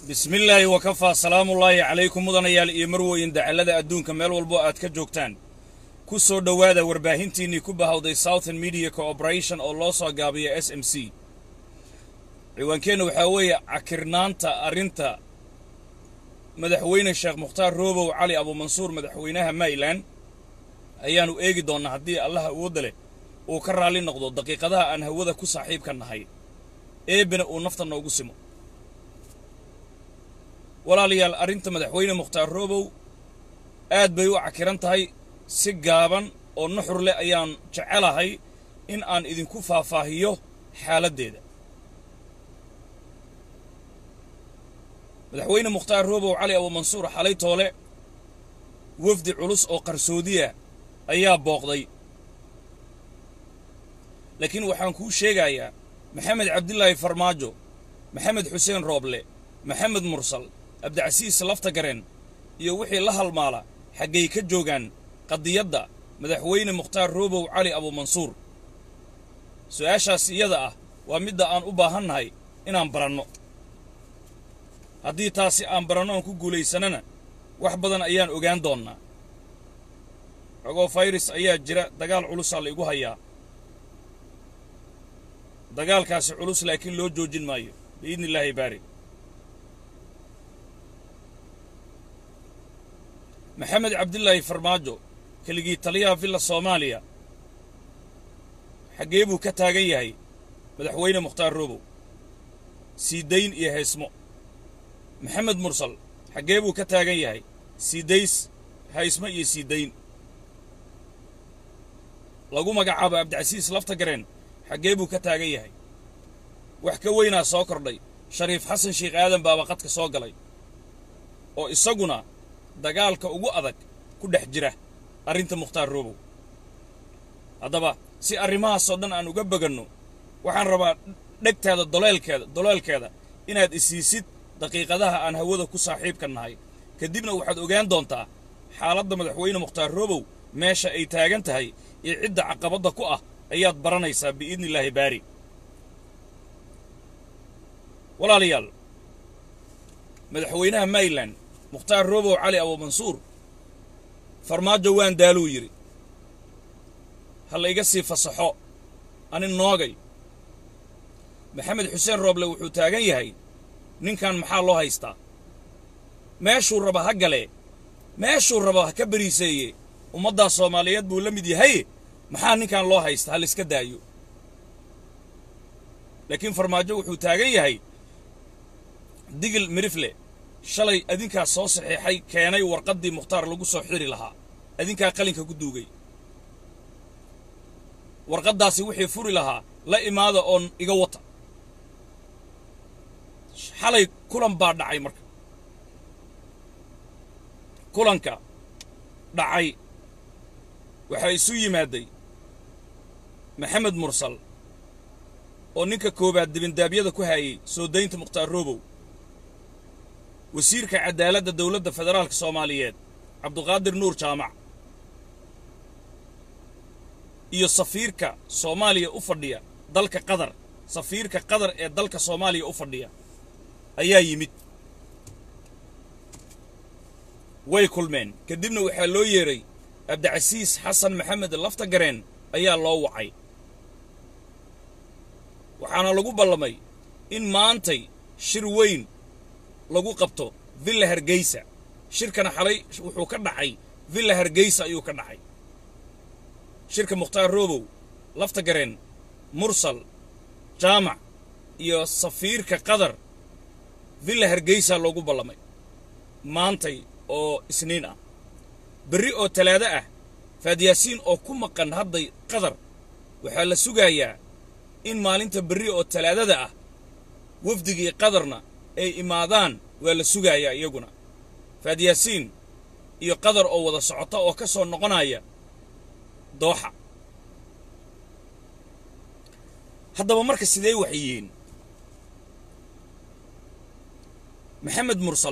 bismillaahi wakafaa salaamullaahi calaykum mudanayaal iyo marweyn dacallada adduunka meel walbo aad ka joogtaan ku soo dhowaada warbaahintiinnii ku bahawday southern media cooperation oo loo soo gaabiya s m c ciwaankeenna waxaa weeye cakirnaanta arrinta madaxweyne sheekh mukhtaar roobow cali abuumansuur madaxweynaha mayland ayaannu eegi doonnaa haddii allaha awoodda leh uu ka raalli noqdo daqiiqadaha aan hawada ku saaxiibka nahay eebena uu nafta noogu simo walaalayaal arrinta madaxweyne mukhtaar roobow aad bay u cakiran tahay si gaaban oo nuxur leh ayaan jecelahay in aan idinku faahfaahiyo xaaladdeeda madaxweyne mukhtaar roobow cali abuumansuur xalay toole wafdi culus oo qarsoodiya ayaa booqday laakiin waxaan kuu sheegayaa maxamed cabdilaahi farmaajo maxamed xuseen rooble maxamed mursal cabdicasiis lafta gareen iyo wixii la halmaala xaggay ka joogaan qadiyadda madaxweyne mukhtaar roobow cali abuumansuur su'aashaas iyada ah waa midda aan u baahannahay inaan baranno haddii taasi aan baranno aan ku guulaysanana wax badan ayaan ogaan doonnaa xogoo fayras ayaa jira dagaal culusaa la igu hayaa dagaalkaasi culus laakiin loo joojin maayo biidni illaahi baari maxamed cabdilaahi farmaajo keligii taliyaha villa soomaaliya xaggee buu ka taagan yahay madaxweyne mukhtaar roobow siidayn iyo heesmo maxamed mursal xaggee buu ka taagan yahay siidays haysmo iyo siidayn lagu magacaabo cabdicasiis lafta gareen xaggee buu ka taagan yahay wax ka weynaa soo kordhay shariif xasan sheekh aadan baaba qadka soo galay oo isaguna dagaalka ugu adag ku dhex jira arrinta mukhtaar roobow haddaba si arrimahaasoo dhan aan uga beganno waxaan rabaa dhegtaada doleelkeeda doleelkeeda inaad isiisid daqiiqadaha aan hawada ku saaxiibka nahay kadibna waxaad ogaan doontaa xaaladda madaxweyne mukhtaar roobow meesha ay taagan tahay iyo cidda caqabadda ku ah ayaad baranaysaa biidni illaahi baari walaalayaal madaxweynaha mayland mukhtaar roobow cali abuumansuur farmaajo waan daaluu yidhi ha la iga sii fasaxo ani noogay maxamed xuseen rooble wuxuu taagan yahay ninkan maxaa loo haystaa meeshuu raba ha galee meeshuu raba ha ka beriiseeye ummaddaa soomaaliyeed buu la mid yahay maxaa ninkan loo haysta ha laiska daayo laakiin farmaajo wuxuu taagan yahay digil mirifle shalay adinkaa soo saxiixay keenay warqaddii mukhtaar lagu soo xiri lahaa adinkaa qalinka ku duugay warqaddaasi wixii furi lahaa la imaada oon iga wata xalay kulan baa dhacay marka kulanka dhacay waxaa isu yimaadday maxamed mursal oo ninka koowaad dibindaabyada ku haayay soo daynta mukhtaar roobow wasiirka caddaaladda dowladda federaalka soomaaliyeed cabduqaadir nuur jaamac iyo safiirka soomaaliya u fadhiya dalka qatar safiirka qatar ee dalka soomaaliya u fadhiya ayaa yimid way kulmeen kadibna waxaa loo yeedhay cabdicasiis xasan maxamed lafta gareen ayaa loo wacay waxaana lagu ballamay in maantay shir weyn lagu qabto villa hargeysa shirkana xalay wuxuu ka dhacay villa hargeysa ayuu ka dhacay shirka mukhtaar roobow lafta gareen mursal jaamac iyo safiirka qatar villa hargeysa loogu ballamay maantay oo isniin ah berri oo talaado ah faadyaasiin oo ku maqan hadday qatar waxaa la sugayaa in maalinta berri oo talaadada ah wafdigii qatarna ay imaadaan waa la sugayaa iyaguna faadyaasiin iyo qatar oo wada socota oo ka soo noqonaya dooxa haddaba marka sidee wax yihiin maxamed mursal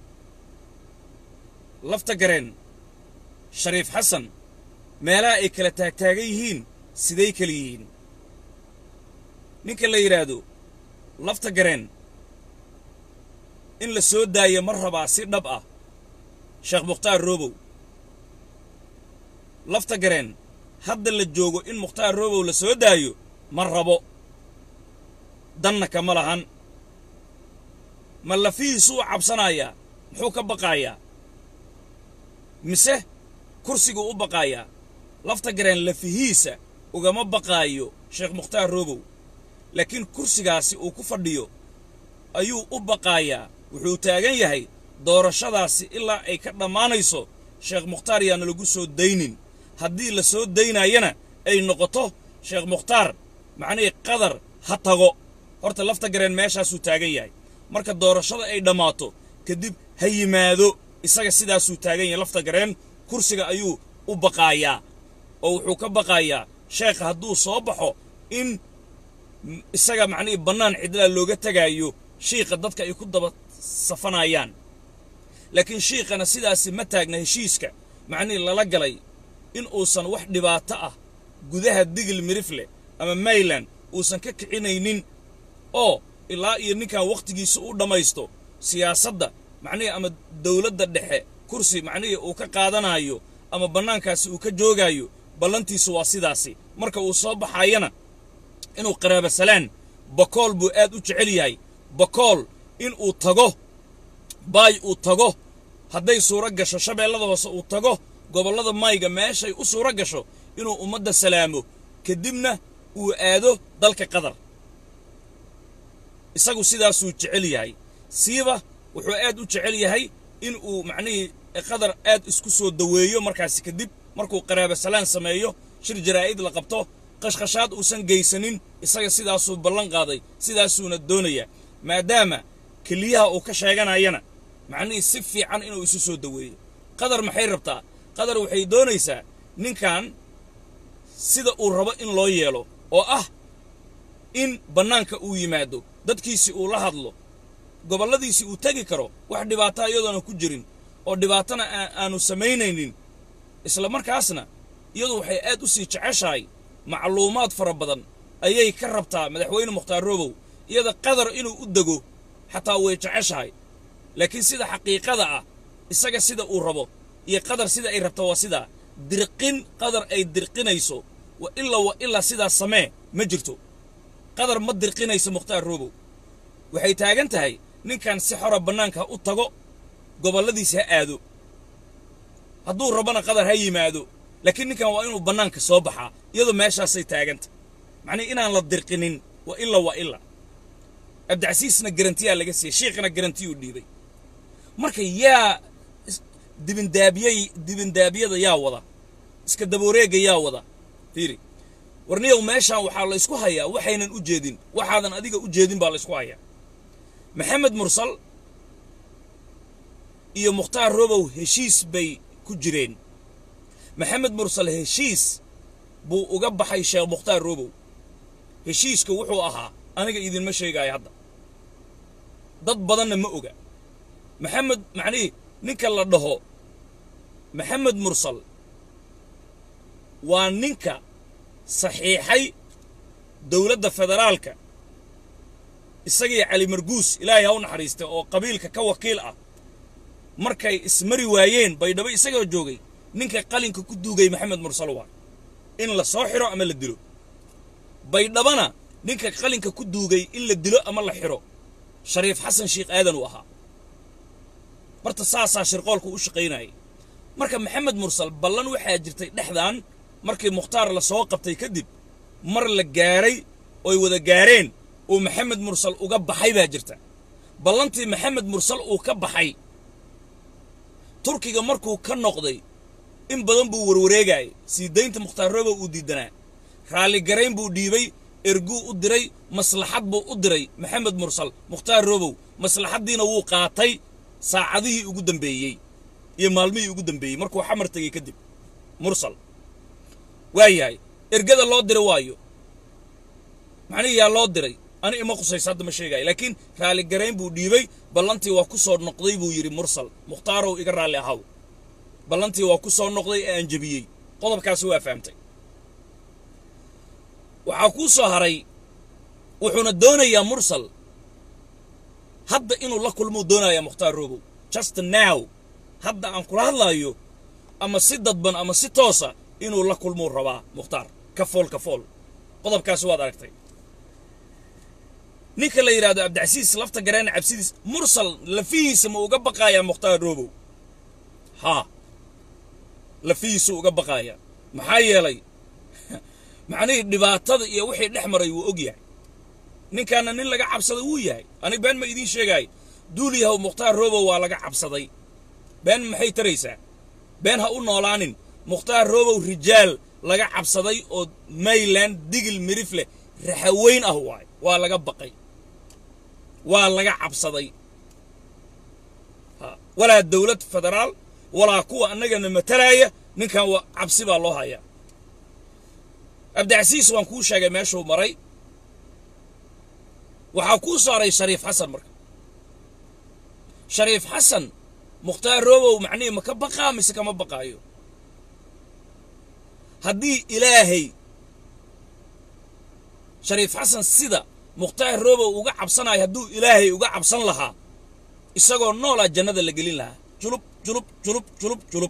lafta gareen shariif xasan meelaha ay kala taagtaagan yihiin siday kala yihiin ninka la yidhaahdo lafta gareen in la soo daayo ma rabaa si dhab ah sheekh mukhtaar roobow lafta gareen hadda la joogo in mukhtaar roobow la soo daayo ma rabo danna kama lahan ma lafihiisuu cabsanayaa muxuu ka baqaayaa mise kursiguu u baqaayaa lafta gareen lafihiisa ugama baqaayo sheekh mukhtaar roobow laakiin kursigaasi uu ku fadhiyo ayuu u baqaayaa wuxuu taagan yahay doorashadaasi ilaa ay ka dhammaanayso sheekh mukhtaar yaana lagu soo daynin haddii la soo daynaayana ay noqoto sheekh mukhtaar macnihii qadar ha tago horta lafta gareen meeshaasuu taagan yahay marka doorashada ay dhammaato kadib ha yimaado isaga sidaasuu taagan yahay lafta gareen kursiga ayuu u baqaayaa oo wuxuu ka baqaayaa sheekha hadduu soo baxo in isaga macnihii bannaan cidlaa looga tegaayo shiiqa dadka ay ku daba safanayaan laakiin shiiqana sidaasi ma taagna heshiiska macnihii lala galay in uusan wax dhibaato ah gudaha digil mirifle ama mayland uusan ka kicinaynin oo ilaa iyo ninkan wakhtigiisa u dhammaysto siyaasadda macnihii ama dawladda dhexe kursi macnihii uu ka qaadanayo ama bannaankaasi uu ka joogaayo ballantiisu waa sidaasi marka uu soo baxayana inuu qaraaba salaan bakool buu aad u jecel yahay bakool in uu tago baay uu tago hadday suuro gasho shabeellada hoose uu tago gobollada mayga meeshay u suuro gasho inuu ummadda salaamo kadibna uu aado dalka qatar isagu sidaasuu jecel yahay siiba wuxuu aad u jecel yahay in uu macnihii qatar aad isku soo daweeyo markaasi kadib markuu qaraaba salaan sameeyo shir jaraa'id la qabto qashqashaad uusan geysanin isaga sidaasuu ballan qaaday sidaasuuna doonayaa maadaama keliyaha uu ka sheeganayana macnihii si fiican inuu isu soo daweeyo qadar maxay rabtaa qadar waxay doonaysaa ninkan sida uu rabo in loo yeelo oo ah in bannaanka uu yimaado dadkiisii uu la hadlo gobolladiisii uu tegi karo wax dhibaataa iyadoona ku jirin oo dhibaatana aanu samaynaynin isla markaasna iyadu waxay aad u sii jeceshahay macluumaad fara badan ayay ka rabtaa madaxweyne mukhtaar roobow iyada qadar inuu u dego xataa way jeceshahay laakiin sida xaqiiqada ah isaga sida uu rabo iyo qadar sida ay rabto waa sidaa dirqin qadar ay dirqinayso wa ilaa wa ilaa sidaas samee ma jirto qadar ma dirqinayso mukhtaar roobow waxay taagan tahay ninkan si xora bannaanka u tago gobolladiisa ha aado hadduu rabona qadar ha yimaado laakiin ninkan waa inuu bannaanka soo baxaa iyadoo meeshaasay taaganta macnii inaan la dirqinin wa ila wa ila cabdicasiisna garantiyaa laga siiyey shiikhna garantiyuu dhiibay marka yaa dibindaabyay dibindaabyada yaa wada iska dabooreega yaa wada fiiri warniyow meeshaan waxaa la ysku hayaa waxaynan u jeedin waxaadan adiga u jeedin baa la ysku hayaa maxamed mursal iyo mukhtaar robow heshiis bay ku jireen maxamed mursal heshiis buu uga baxay sheekh mukhtaar robow heshiiska wuxuu ahaa aniga idinma sheegaayo hadda dad badanna ma oga maxamed macnihii ninka la dhaho maxamed mursal waa ninka saxiixay dowladda federaalka isagii cali marguus ilaahay ha u naxariistay oo qabiilka ka wakiil ah markay ismari waayeen baydhabo isagoo joogay ninka qalinka ku duugay maxamed mursal waa in la soo xiro ama la dilo baydhabana ninka qalinka ku duugay in la dilo ama la xiro shariif xasan sheikh aadan uu ahaa barta saasaa shirqoolku u shaqaynayay marka maxamed mursal ballan waxaa jirtay dhexdan markii mukhtaar la soo qabtay kadib mar la gaaray oy wada gaareen uu maxamed mursal uga baxay baa jirta ballantii maxamed mursal uu ka baxay turkiga markuu ka noqday in badan buu warwareegayay sii daynta mukhtaar robow uu diidanaa raalligarayn buu dhiibay erguu u diray maslaxad buu u diray maxamed mursal mukhtaar robow maslaxaddiina wuu qaatay saacadihii ugu dambeeyey iyo maalmihii ugu dambeeyey markuu xamar tegey kadib mursal waa yahay ergada loo diray waayo macnihii yaa loo diray ani ima qusaysa hadda ma sheegaayo laakiin raalligarayn buu dhiibay ballantii waa ku soo noqday buu yidhi mursal mukhtaarow iga raalli ahaw ballantii waa ku soo noqday ee aan jebiyey qodobkaasi waa fahamtay waxaa kuu soo haray wuxuuna doonayaa mursal hadda inuu la kulmuu doonaya mukhtaar robow just now hadda aan kula hadlaayo ama si dadban ama si toosa inuu la kulmuu rabaa mukhtaar ka fool ka fool qodobkaasi waad aragtay ninka la yidhahdo cabdicasiis lafta gareena cabsidiis mursal lafihiisa ma uga baqayaa mukhtaar robow haa lafihiisu uga baqaaya maxaa yeelay macnihii dhibaatada iyo wixii dhex maray wuu og yahay ninkaana nin laga cabsaday wuu yahay ani been ma idiin sheegaay duul yahow mukhtaar robow waa laga cabsaday been maxay taraysaa been ha u noolaanin mukhtaar robow rijaal laga cabsaday oo mayland digil mirif leh raxaweyn ah waay waa laga baqay waa laga cabsaday walaa dowlad federaal walaa kuwa annagana matalaaya ninkan waa cabsi baa loo hayaa cabdicasiis waan kuu sheegay meeshuu maray waxaa kuu saaray shariif xasan marka shariif xasan mukhtaar robow macnihii ma ka baqaa mise kama baqaayo haddii ilaahay shariif xasan sida mukhtaar robow uga cabsanayo hadduu ilaahay uga cabsan lahaa isagoo noolaa jannada la gelin lahaa julub julub julub julub julub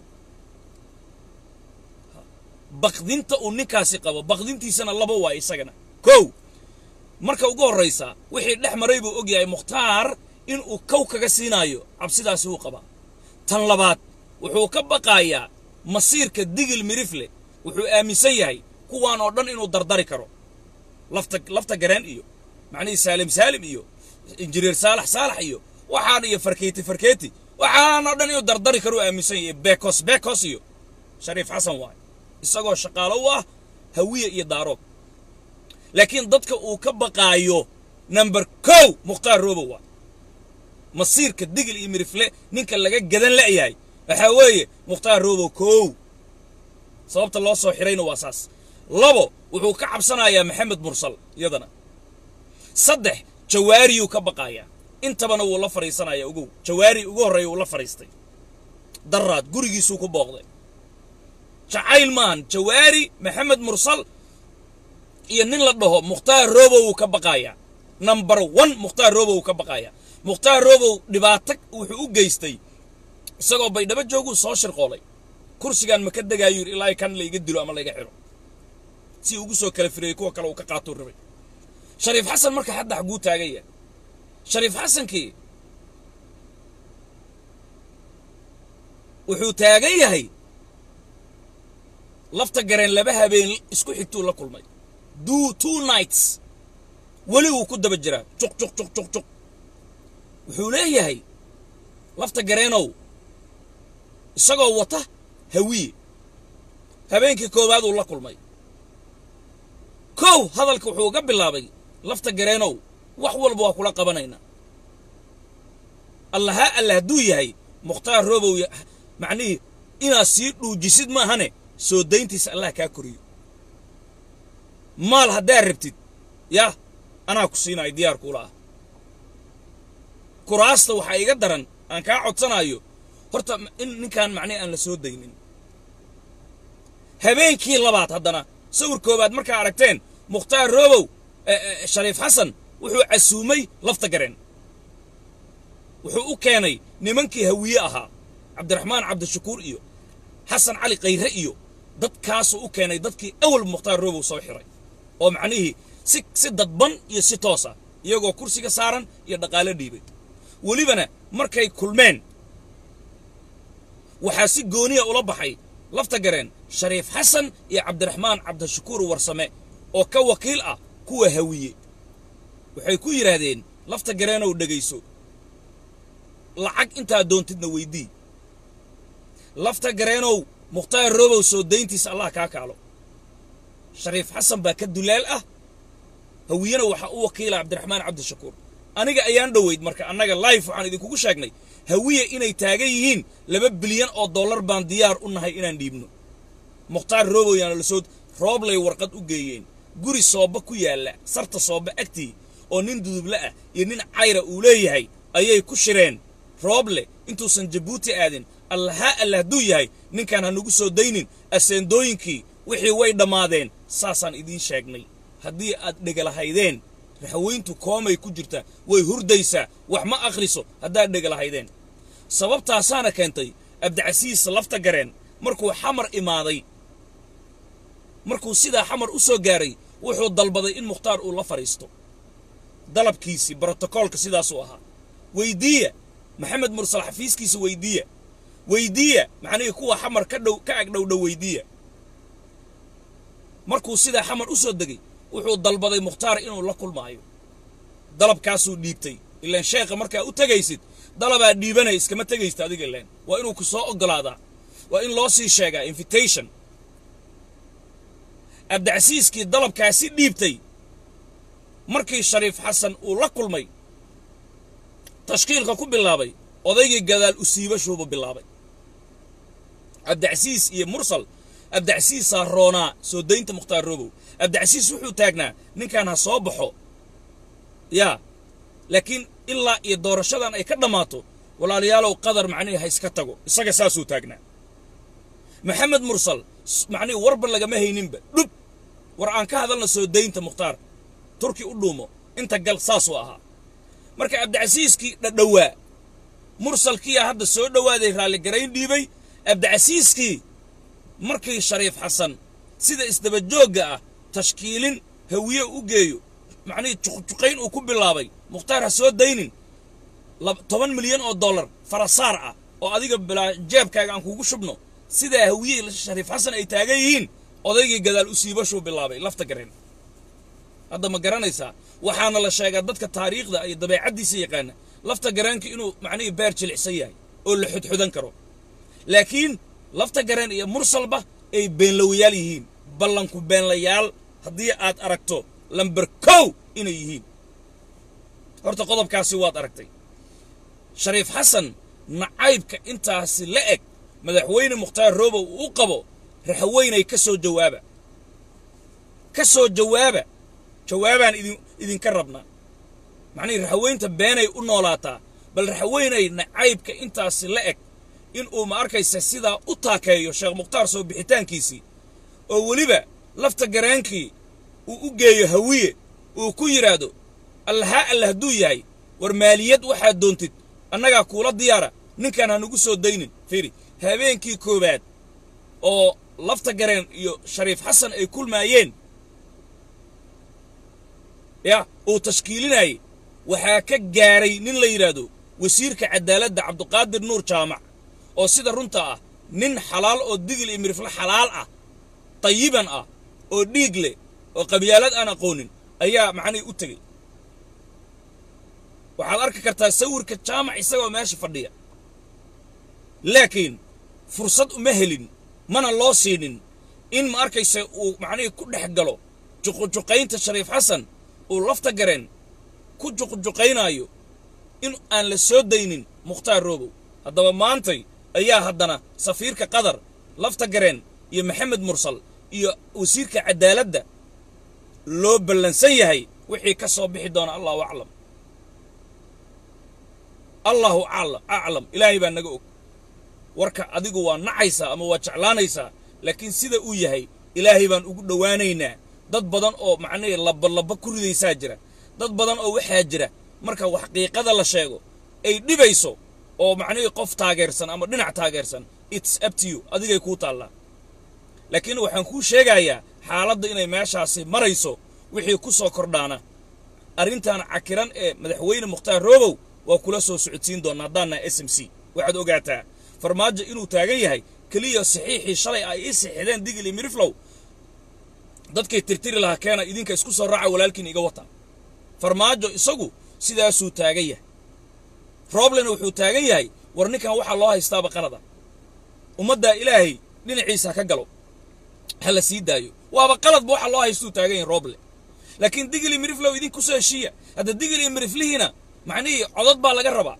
baqdinta uu ninkaasi qabo baqdintiisana laba waa isagana kow marka ugu horraysa wixii dhex maray buu og yahay mukhtaar inuu kow kaga siinaayo cabsidaasi wuu qabaa tan labaad wuxuu ka baqaayaa masiirka digil mirifle wuxuu aaminsan yahay kuwaan oo dhan inuu dardari karo lafta lafta gareen iyo macnihii saalim saalim iyo injineer saalax saalax iyo waxaan iyo farkeeti farkeeti waxaan oo dhan inuu dardari karo aaminsan yahay bekos bekos iyo shariif xasan waay isagoo shaqaalo u ah hawiye iyo daarood laakiin dadka uu ka baqaayo number kow mukhtaar robow waa masiirka digil iyo mirifle ninka laga gadan la'yahay waxaa weeye mukhtaar robow kow sababta loo soo xirayna waa saas labo wuxuu ka cabsanayaa maxamed mursal iyadana saddex jawaariyuu ka baqaayaa intabana wuu la fadhiisanaya ogow jawaari ugu horreeya wuu la fadhiistay daraad gurigiisuu ku booqday jacayl maan jawaari maxamed mursal iyo nin la dhaho mukhtaar robow wuu ka baqaayaa number one mukhtaar robow wuu ka baqaayaa mukhtaar robow dhibaato wuxuu u geystay isagoo baydhabo jooguu soo shirqoolay kursigaan ma ka degaayu yidhi ilaa kan layga dilo ama layga xidho si ugu soo kala fireeyey kuwa kale uu ka qaatuu rabay shariif xasan marka hadda xaguu taagan yahay shariif xasankii wuxuu taagan yahay lafta gareen laba habeen isku xigtuu la kulmay do two nights weli wuu ku daba jiraa juq juq juq juq juq wuxuu leeyahay lafta gareenow isagoo wata hawiye habeenkii koowaad uu la kulmay kow hadalka wuxuu ga bilaabay lafta gareenow wax walba waa kula qabanaynaa allahaa alla hadduu yahay mukhtaar robow macnihii inaad sii dhuujisid maahane soo dayntiisa allah kaa koriyo maal haddaad rabtid yah anaa ku siinayo diyaar kuula ah kuraasta waxaa iga daran aan kaa codsanaayo horta in ninkaan macnihi aan la soo daynin habeenkii labaad haddana sawir koowaad markaa aragteen mukhtaar robow shariif xasan wuxuu casuumay lafta gareen wuxuu u keenay nimankii hawiye ahaa cabdiraxmaan cabdishakuur iyo xasan cali khayre iyo dadkaasuu u keenay dadkii awal mukhtaar robow soo xiray oo macnihii si si dadban iyo si toosa iyagoo kursiga saaran iyo dhaqaalo dhiibay welibana markay kulmeen waxaa si gooniya ula baxay lafta gareen shariif xasan iyo cabdiraxmaan cabdishakuur warsame oo ka wakiil ah kuwa hawiye waxay ku yidhaahdeen lafta gareenow dhegayso lacag intaa doontidna weydii lafta gareenow mukhtaar robow soo dayntiisa allah kaa kaalo shariif xasan baa ka dulaal ah hawiyena waxaa u wakiila cabdiraxmaan cabdishakuur aniga ayaan dhoweyd marka annaga life waxaan idinkugu sheegnay hawiye inay taagan yihiin laba bilyan oo dollar baan diyaar u nahay inaan dhiibno mukhtaar robow yaana lasoo rooblay warqad u geeyeen guri sooba ku yaalla sarta sooba agtii oo nin duduble ah iyo nin cayra uu leeyahay ayay ku shireen rooble intuusan jabuuti aadin allahaa alla hadduu yahay ninkaan ha nagu soo daynin aseendooyinkii wixii way dhammaadeen saasaan idiin sheegnay haddii aad dhegalahaydeen raxweyntu koomay ku jirtaa way hurdaysaa wax ma akhriso haddaad dhega lahaydeen sababtaasaana keentay abdicasiis lafta gareen markuu xamar imaaday markuu sidaa xamar u soo gaaray wuxuu dalbaday in mukhtaar uu la fadhiisto dalabkiisii brotokoolka sidaasuu ahaa weydiiya maxamed mursal xafiiskiisa weydiiya weydiiya macnihii kuwa xamar ka dhow ka ag dhowdhow weydiiya markuu sidaa xamar u soo degay wuxuu dalbaday mukhtaar inuu la kulmaayo dalabkaasuu dhiibtay ilaan sheekha markaa u tegaysid dalabaa dhiibanaya iskama tegaysta adiga ilaan waa inuu ku soo oggolaadaa waa in loo sii sheegaa invitation abdicasiiskii dalabkaasi dhiibtay markii shariif xasan uu la kulmay tashkiilka ku bilaabay odaygii gadaal u siibashuubu bilaabay abdicasiis iyo mursal abdicasiisaa roonaa soo daynta mukhtaar robow abdicasiis wuxuu taagnaa ninkan ha soo baxo yaa laakiin ilaa iyo doorashadan ay ka dhammaato walaalayaalow qadar macnihii ha iska tago isaga saasuu taagnaa maxamed mursal macnihii warba lagama hayninba dhub war aan ka hadalna soo daynta mukhtaar turki u dhuumo inta gal saasuu ahaa marka abdicasiiskii dhadhowaa mursalkiiyaa hadda soo dhowaaday raalligarayn dhiibay abdicasiiskii markii shariif xasan sida isdabajoogga ah tashkiilin hawiye u geeyo macnihii juqjuqayn uu ku bilaabay mukhtaar ha soo daynin toban milyan oo dollar farasaar ah oo adiga bilaa jeebkaaga aan kugu shubno sidaa hawiye shariif xasan ay taagan yihiin odaygii gadaal u siibashuu bilaabay lafta gareen hadda ma garanaysaa waxaana la sheegaa dadka taariikhda iyo dabeecaddiisa yaqaana lafta gareenka inuu macnihii beer jilicsan yahay oo la xudxudan karo laakiin lafta gareen iyo mursalba ay beenlowayaal yihiin ballanku beenlayaal haddii aad aragto lamber kow inay yihiin horta qodobkaasi waad aragtay shariif xasan nacaybka intaasi la eg madaxweyne mukhtaar roobow uu u qabo raxweynay ka soo jawaaba ka soo jawaaba jawaabaan idin idinka rabnaa macnihii raxweynta beenay u noolaataa bal raxweynay nacaybka intaasi la eg in uu ma arkaysa sidaa u taakeeyo sheekh mukhtaar soo bixitaankiisii oo weliba lafta garaankii uu u geeyo hawiye uu ku yidhaahdo allahaa alle hadduu yahay war maaliyad waxaad doontid annagaa kuula diyaara ninkaan hanugu soo daynin fiiri habeenkii koowaad oo lafta gareen iyo shariif xasan ay kulmaayeen ya uu tashkiilinayay waxaa ka gaaray nin la yidhaahdo wasiirka cadaaladda cabduqaadir nuur jaamac oo sida runta ah nin xalaal oo digil iyo mirifle xalaal ah tayiban ah oo dhiig leh oo qabyaalad aan aqoonin ayaa macnihii u tegey waxaad arki kartaa sawirka jaamac isagoo meesha fadhiya laakiin fursad uma helin mana loo siinin in ma arkaysa uu macnihii ku dhex galo juqjuqaynta shariif xasan uu lafta gareen ku juqjuqaynaayo in aan la soo daynin mukhtaar roobow haddaba maantay ayaa haddana safiirka qatar lafta gareen iyo maxamed mursal iyo wasiirka cadaaladda loo ballansan yahay wixii ka soo bixi doona allahu aclam allahu aclam ilaahay baa naga og warka adigu waa nacaysaa ama waa jeclaanaysaa laakiin sida uu yahay ilaahay baan ugu dhowaanaynaa dad badan oo macnihii labalaba ku ridaysaa jira dad badan oo waxaa jira marka wax qiiqada la sheego ay dhibayso oo macnihii qof taageersan ama dhinac taageersan its up to you adigay kuu taallaa laakiin waxaan kuu sheegayaa xaaladda inay meeshaasi marayso wixii ku soo kordhaana arrintan cakiran ee madaxweyne mukhtaar roobow waa kula soo socodsiin doonnaa haddaan nahay s m c waxaad ogaataa farmaajo inuu taagan yahay keliya saxiixii shalay ay ii sixideen digil iyo miriflow dadkay tirtiri lahaa keena idinka isku soo raaca walaalkiin iga wata farmaajo isagu sidaasuu taagan yahay roblena wuxuu taagan yahay war ninkan waxaa loo haystaaba qalada ummaddaa ilaahay dhinaciisa ka galo ha la sii daayo waaba qaladba waxaa loo haystuu taagan yahay roble laakiin digil iyo miriflow idinku soo heshiiya hadda digil iyo miriflihiina macnihii codod baa laga rabaa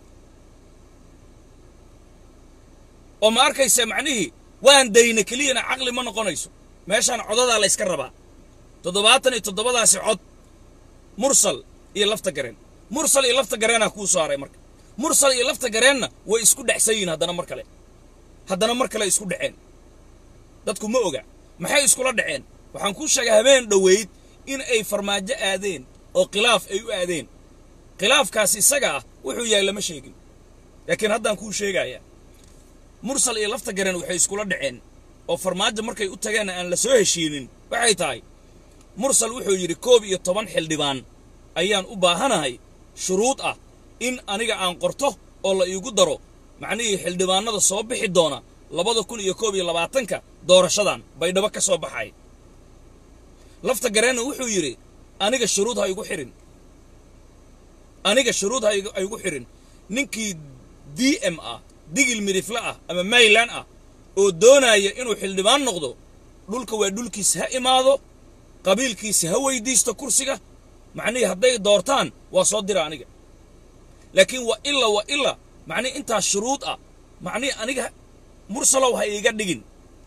oo ma arkaysa macnihii waan dayna keliyana caqli ma noqonayso meeshaan codadaa la yska rabaa toddobaatan iyo toddobadaasi cod mursal iyo lafta gareen mursal iyo lafta gareenaa kuu soo haray marka mursal iyo lafta gareenna way isku dhexsan yihiin haddana mar kale haddana mar kale isku dhaceen dadku ma oga maxay iskula dhaceen waxaan kuu sheegay habeen dhoweyd in ay farmaajo aadeen oo khilaaf ay u aadeen khilaafkaas isaga ah wuxuu yahay lama sheegin laakiin haddaan kuu sheegayaa mursal iyo lafta garen waxay iskula dhaceen oo farmaajo markay u tageenna aan la soo heshiinin waxay tahay mursal wuxuu yidhi koob iyo toban xildhibaan ayaan u baahanahay shuruud ah in aniga aan qorto oo la iigu daro macnihii xildhibaanada soo bixi doona labada kun iyo koob iyo labaatanka doorashadan baydhabo ka soo baxay lafta gareenna wuxuu yidhi aniga shuruud ha igu xirin aniga shuruud ha igu xirin ninkii d m ah digil midifle ah ama mayland ah oo doonaya inuu xildhibaan noqdo dhulka waa dhulkiisa ha imaado qabiilkiisa ha weydiisto kursiga macnihii hadday doortaan waa soo dira aniga laakiin waa ila waa ila macnihi intaas shuruud ah macnihi aniga mursalow ha iiga dhigin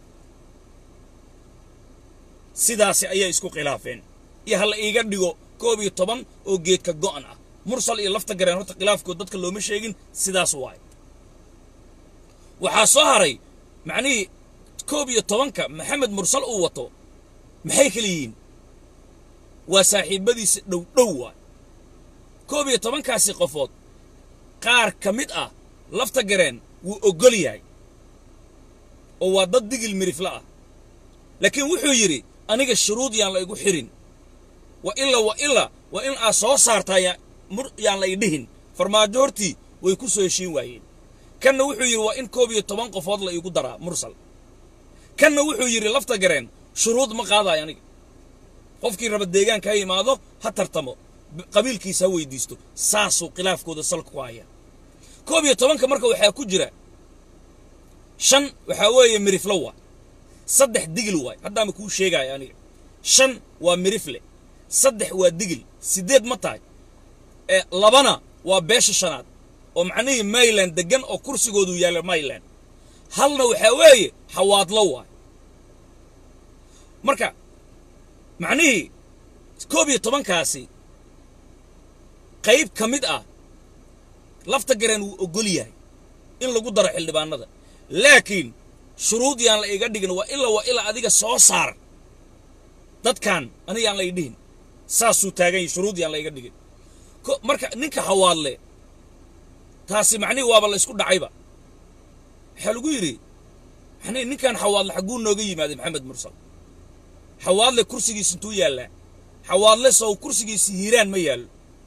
sidaasi ayay isku khilaafeen iyo ha la iiga dhigo koob iyo toban oo geedka go'an ah mursal iyo lafta gareen horta khilaafkood dadka looma sheegin sidaas waay waxaa soo haray macnihii koob iyo tobanka maxamed mursal uu wato maxay kala yihiin waa saaxiibadiisa dhow dhow waay koob iyo tobankaasi qofood qaar ka mid ah lafta gareen wuu oggol yahay oo waa dad digil mirifle ah laakiin wuxuu yidhi aniga shuruud yaan la igu xirin wa ila wa ila waa in aad soo saartaa yaan la idhihin farmaajo hortii way ku soo heshiin waayeen kanna wuxuu yidhi waa in koob iyo toban qofood la iigu daraa mursal kanna wuxuu yidhi lafta gareen shuruud ma qaadayo aniga qofkii raba deegaanka ha yimaado ha tartamo qabiilkiisa ha weydiisto saasuu khilaafkooda salka ku haya koob iyo tobanka marka waxaa ku jira shan waxaa weeye mirifle waa saddex digil waay haddaama kuu sheegaayo aniga shan waa mirifle saddex waa digil siddeed ma tahay ee labana waa beesha shanaad oo macnihii mayland deggan oo kursigoodu yaalla mayland halna waxaa weeye xawaadlo waay marka macnihii koob iyo tobankaasi qayb ka mid ah lafta gareen wuu oggol yahay in lagu daro xildhibaanada laakiin shuruud yaan la iga dhigin waa ila waa ila adiga soo saar dadkan aniga yaan la idhihin saasuu taagan yahay shuruud yaan la iga dhigin marka ninka hawaadle taasi macnihi waaba la isku dhacayba waxaa lagu yidhi macnihi ninkan xawaadle xagguu nooga yimaaday maxamed mursal xawaadle kursigiisa intuu yaallaa xawaadle sow kursigiisa hiiraan ma yaallo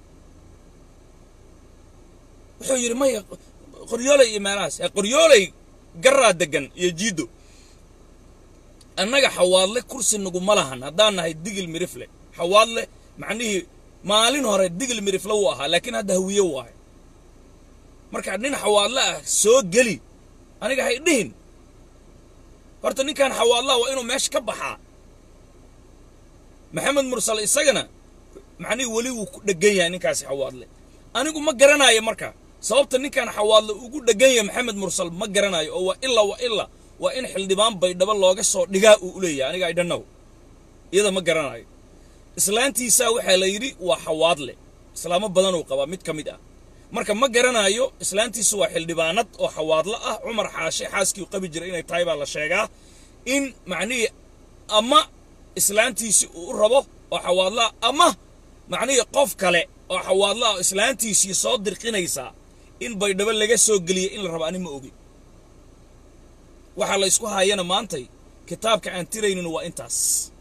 wuxuu yidhi maya qoryooley iyo meelahaas qoryooley garaa deggan iyo jiiddo annaga xawaadle kursi naguma lahan haddaan nahay digil mirifle xawaadle macnihii maalin hore digil mirifle wuu ahaa laakiin hadda hawiye waahay marka nin xawaadle ah soo geli aniga hay dhihin horta ninkan xawaadlaha waa inuu meesha ka baxaa maxamed mursal isagana macnihii weli wuu ku dheggan yahay ninkaasi xawaadle anigu ma garanayo marka sababta ninkan xawaadle ugu dheggan yahay maxamed mursal ma garanayo oo waa ila waa ila waa in xildhibaan baydhabo looga soo dhigaa uu u leeyahay aniga i dhannow iyada ma garanayo islaantiisaa waxaa la yidhi waa xawaadle islaamo badanuu qabaa mid ka mid ah marka ma garanayo islaantiisu waa xildhibaanad oo xawaadlo ah cumar xaashe xaaskii u qabi jiray inay tahay baa la sheegaa in macnihii ama islaantiisii uu u rabo oo xawaadlaah ama macnihii qof kale oo xawaadla ah oo islaantiisii soo dirqinaysaa in baydhabo laga soo geliya in la rabo ani ma ogi waxaa la isku haayana maantay kitaabka aan tiraynin waa intaas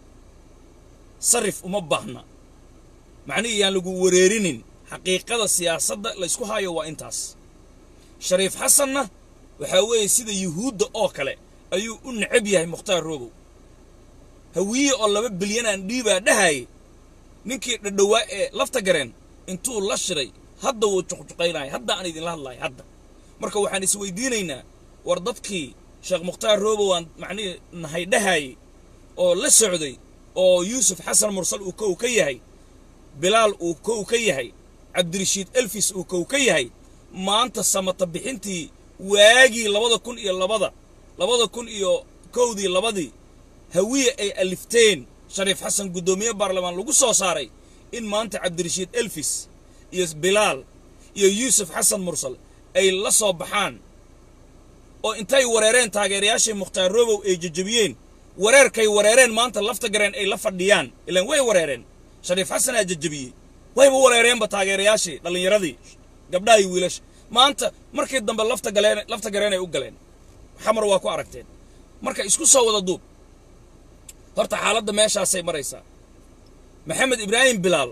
sarif uma baahna macnihii yaan lagu wareerinin xaqiiqada siyaasadda la ysku haayo waa intaas shariif xasanna waxaa weeye sida yuhuudda oo kale ayuu u necab yahay mukhtaar roobow hawiye oo laba bilyan aan dhiibaa dhahayay ninkii dhadhowaa ee lafta gareen intuu la shiray hadda wuu juqjuqaynaya hadda aan idinla hadlahay hadda marka waxaan isweydiinaynaa war dadkii sheekh mukhtaar roobow aan macnihii nahay dhahayay oo la socday oo yuusuf xasan mursal uu kow ka yahay bilaal uu kow ka yahay cabdirashiid elfis uu kow ka yahay maanta samata bixintii waagii labada kun iyo labada labada kun iyo kowdii labadii hawiye ay alifteen shariif xasan guddoomiye baarlamaan lagu soo saaray in maanta cabdirashiid elfis iyo bilaal iyo yuusuf xasan mursal ay la soo baxaan oo intay wareereen taageerayaashii mukhtaar roobow ay jejebiyeen wareerkay wareereen maanta lafta gareen ay la fadhiyaan ilaan way wareereen shariif xasanaa jejebiyey wayba wareereenba taageerayaashii dhallinyaradii gabdhaha iyo wiilasha maanta markii dambe lafta galeen lafta gareenay u galeen xamar waa ku aragteen marka isku soo wada duub horta xaaladda meeshaasay maraysaa maxamed ibraahim bilaal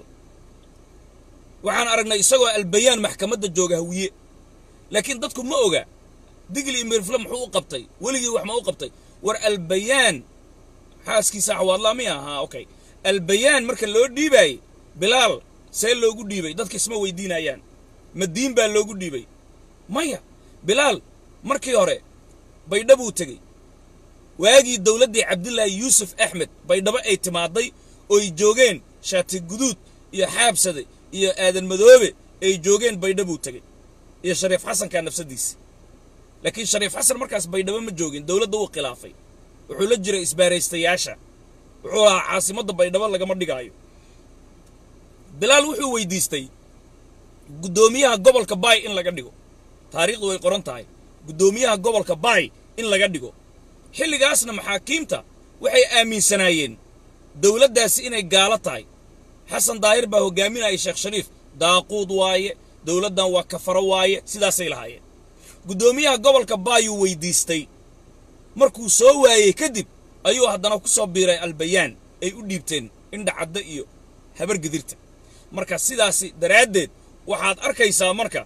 waxaan aragnay isagoo albayaan maxkamadda jooga hawiye laakiin dadku ma oga digli iyo mirfle muxuu u qabtay weligii wax ma u qabtay war albayaan xaaskiisa xawaadlaa miya ahaa okay albayaan marka loo dhiibaayey bilaal see loogu dhiibay dadka isma weydiinayaan madiin baa loogu dhiibay maya bilaal markii hore baydhabuu tegey waagii dowladdii cabdilaahi yuusuf axmed baydhabo ay timaaday ooy joogeen shaati guduud iyo xaabsade iyo aadan madoobe ay joogeen baydhabuu tegey iyo shariif xasankaa nafsaddiisi laakiin shariif xasan markaas baydhabo ma joogin dowladda wuu khilaafay wuxuu la jiray isbaaraystayaasha wuxuu lahaa caasimadda baydhabo lagama dhigaayo bilaal wuxuu weydiistay guddoomiyaha gobolka baay in laga dhigo taariikhdu way qoran tahay guddoomiyaha gobolka baay in laga dhigo xilligaasna maxaakiimta waxay aaminsanaayeen dowladdaasi inay gaalo tahay xasan daahir baa hoggaaminaya sheekh shariif daaquud waaye dowladdan waa kafaro waaye sidaasay lahaayeen guddoomiyaha gobolka baayuu weydiistay markuu soo waayey kadib ayuu haddana ku soo biiray albayaan ay u dhiibteen indhacadda iyo habargedirta marka sidaasi daraaddeed waxaad arkaysaa marka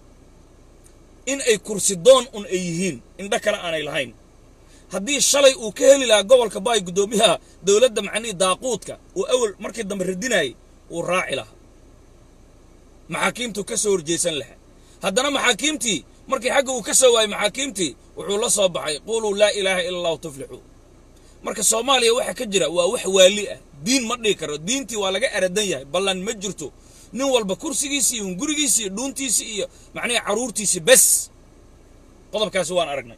in ay kursi doon un ay yihiin indho kale aanay lahayn haddii shalay uu ka heli lahaa gobolka baay guddoomiyaha dowladda macnihii daaquudka uu awal markii dambe radinayay uu raaci lahaa maxaakiimtuu ka soo horjeesan lahaa haddana maxaakiimtii markii xagga uu ka soo waayey maxaakiimtii wuxuu la soo baxay quuluu laa ilaaha ila allahu tuflixuu marka soomaaliya waxa ka jira waa wax waali ah diin ma dhihi karo diintii waa laga eradan yahay ballan ma jirto nin walba kursigiisii iyo hungurigiisii iyo dhuuntiisii iyo macnihi carruurtiisii bes qodobkaasi waan aragnay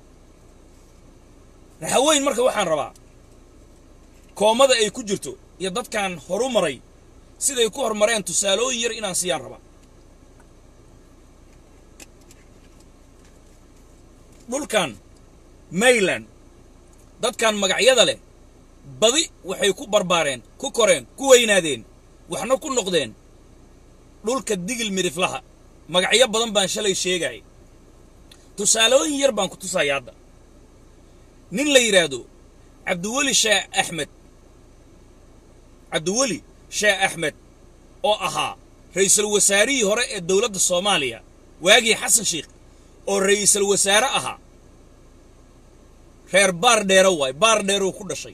raxaweyn marka waxaan rabaa koomada ay ku jirto iyo dadkan horu maray siday ku hormareen tusaalooyin yar inaan siiyaan rabaa dhulkan mayland dadkan magacyada leh badi waxay ku barbaareen ku koreen ku weynaadeen waxna ku noqdeen dhulka digil midhiflaha magacyo badan baan shalay sheegaya tusaalooyin yar baan ku tusaya hadda nin la yidhaahdo cabdiweli sheekh axmed cabdiweli sheekh axmed oo ahaa ra'iisul wasaarihii hore ee dowladda soomaaliya waagii xasan sheikh oo ra'iisul wasaare ahaa reer baar dheere waay baar dheeruu ku dhashay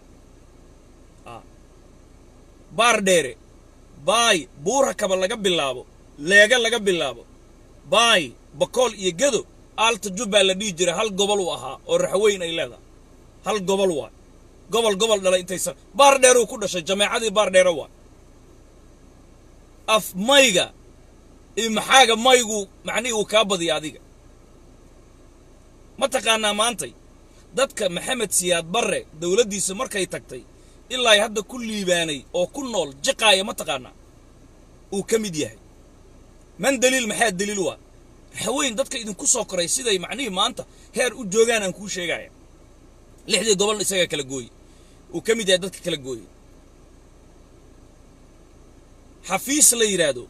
baar dheere baay buura kaba laga bilaabo leega laga bilaabo baay bakool iyo gedo aalta jubbaa la dhihi jiray hal gobol uu ahaa oo raxweyn ay leedahay hal gobol waay gobol gobol dhalay intaysan baar dheeruu ku dhashay jameecadii baar dheere waay af mayga iyo maxaaga maygu macnihii uu kaa badiya adiga ma taqaanaa maantay dadka maxamed siyaad barre dowladdiisa markay tagtay ilaa hadda ku liibaanay oo ku nool jiqaaya ma taqaanaa uu ka mid yahay man daliil maxaa daliil waa raxweyn dadka idinku soo koray siday macnihii maanta heer u joogaan aan kuu sheegaya lixdii gobolna isagaa kala gooye uu ka mid yahay dadka kala gooye xafiis la yidhaahdo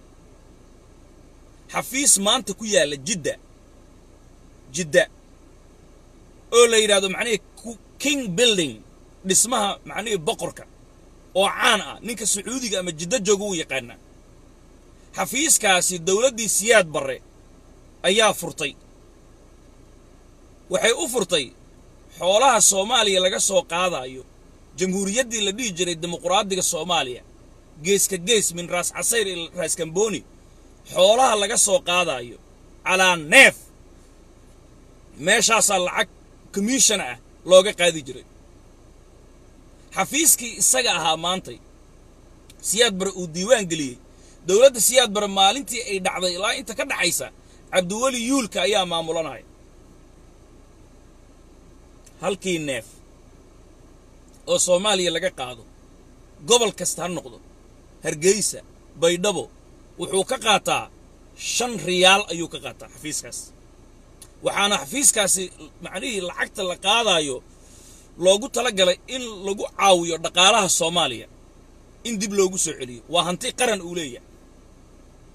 xafiis maanta ku yaalla jidda jidda oo la yidhahdo macnihii king building dhismaha macnihii boqorka oo caan ah ninka sacuudiga ama jiddo jooga uu yaqaanaa xafiiskaasi dowladdii siyaad barre ayaa furtay waxay u furtay xoolaha soomaaliya laga soo qaadaayo jamhuuriyaddii la dhihi jiray dimuquraadiga soomaaliya geeska gees min raas casayr ila raas kamboni xoolaha laga soo qaadaayo calaa neef meeshaasaa lacag commission ah looga qaadi jiray xafiiskii isaga ahaa maantay siyaad bare uu diiwaan geliyey dowladda siyaad bare maalintii ay dhacday ilaa inta ka dhaxaysa cabdiweli yuulka ayaa maamulanaya halkii neef oo soomaaliya laga qaado gobol kasta ha noqdo hargeysa baydhabo wuxuu ka qaataa shan riyaal ayuu ka qaataa xafiiskaas waxaana xafiiskaasi macnihii lacagta la qaadaayo loogu tala galay in lagu caawiyo dhaqaalaha soomaaliya in dib loogu soo celiyo waa hanti qaran uu leeyahay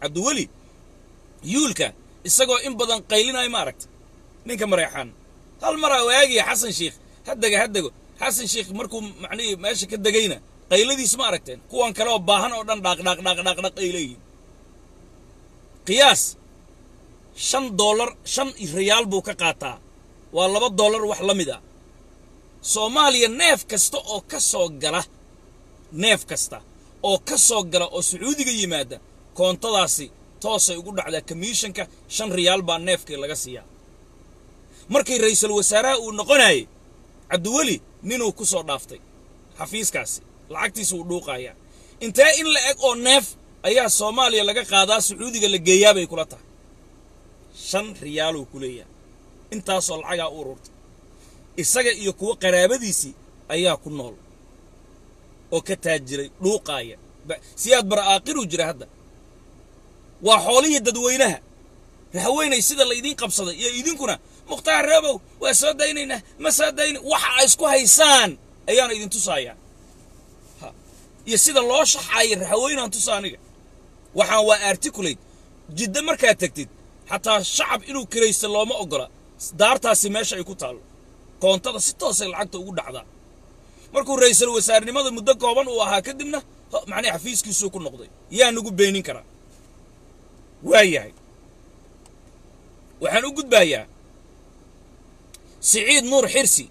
cabdiweli yuulka isagoo in badan qaylinayo ma aragta ninka mareexaan hal maraa waagiya xasan sheikh haddega haddego xasan sheikh markuu macnihii meesha ka degayna qayladiis ma aragteen kuwan kale oo baahan oo dhan dhaaqdhaaq dhaaqdhaaqdhaq ay leeyihiin qiyaas shan doolar shan riyaal buu ka qaataa waa laba doolar wax la mid ah soomaaliya neef kasta oo ka soo gala neef kasta oo ka soo gala oo sacuudiga yimaada koontadaasi toosay ugu dhacdaa kamiishanka shan riyaal baa neefkii laga siiyaa markii ra'iisul wasaaraha uu noqonayay cabdiweli ninuu ku soo dhaaftay xafiiskaasi lacagtiisa uu dhuuqayaa intee in la eg oo neef ayaa soomaaliya laga qaadaa sacuudiga la geeyaa bay kula tahay shan riyaaluu ku leeyahay intaasoo lacagaa u ururtay isaga iyo kuwo qaraabadiisii ayaa ku nool oo ka taajiray dhuuqaaya siyaad bara aaqiruu jira hadda waa xoolihii dadweynaha rahaweynay sida laydiin qabsaday iyo idinkuna mukhtaar reebow waa soo daynaynaa ma soo dayna waxa ay isku haysaan ayaana idin tusaayaan iyo sida loo shaxaaya rahaweynaan tusa aniga waxaan waa articulate jidda markaad tegtid xataa shacab inuu kiraysta looma oggola daartaasi meesha ay ku taallo koontada si toosay lacagta ugu dhacdaa markuu ra'iisul wasaarnimada muddo kooban uu ahaa kadibna macnii xafiiskiisuu ku noqday yaa nagu beenin karaa waa yahay waxaan u gudbaayaa siciid nuur xirsi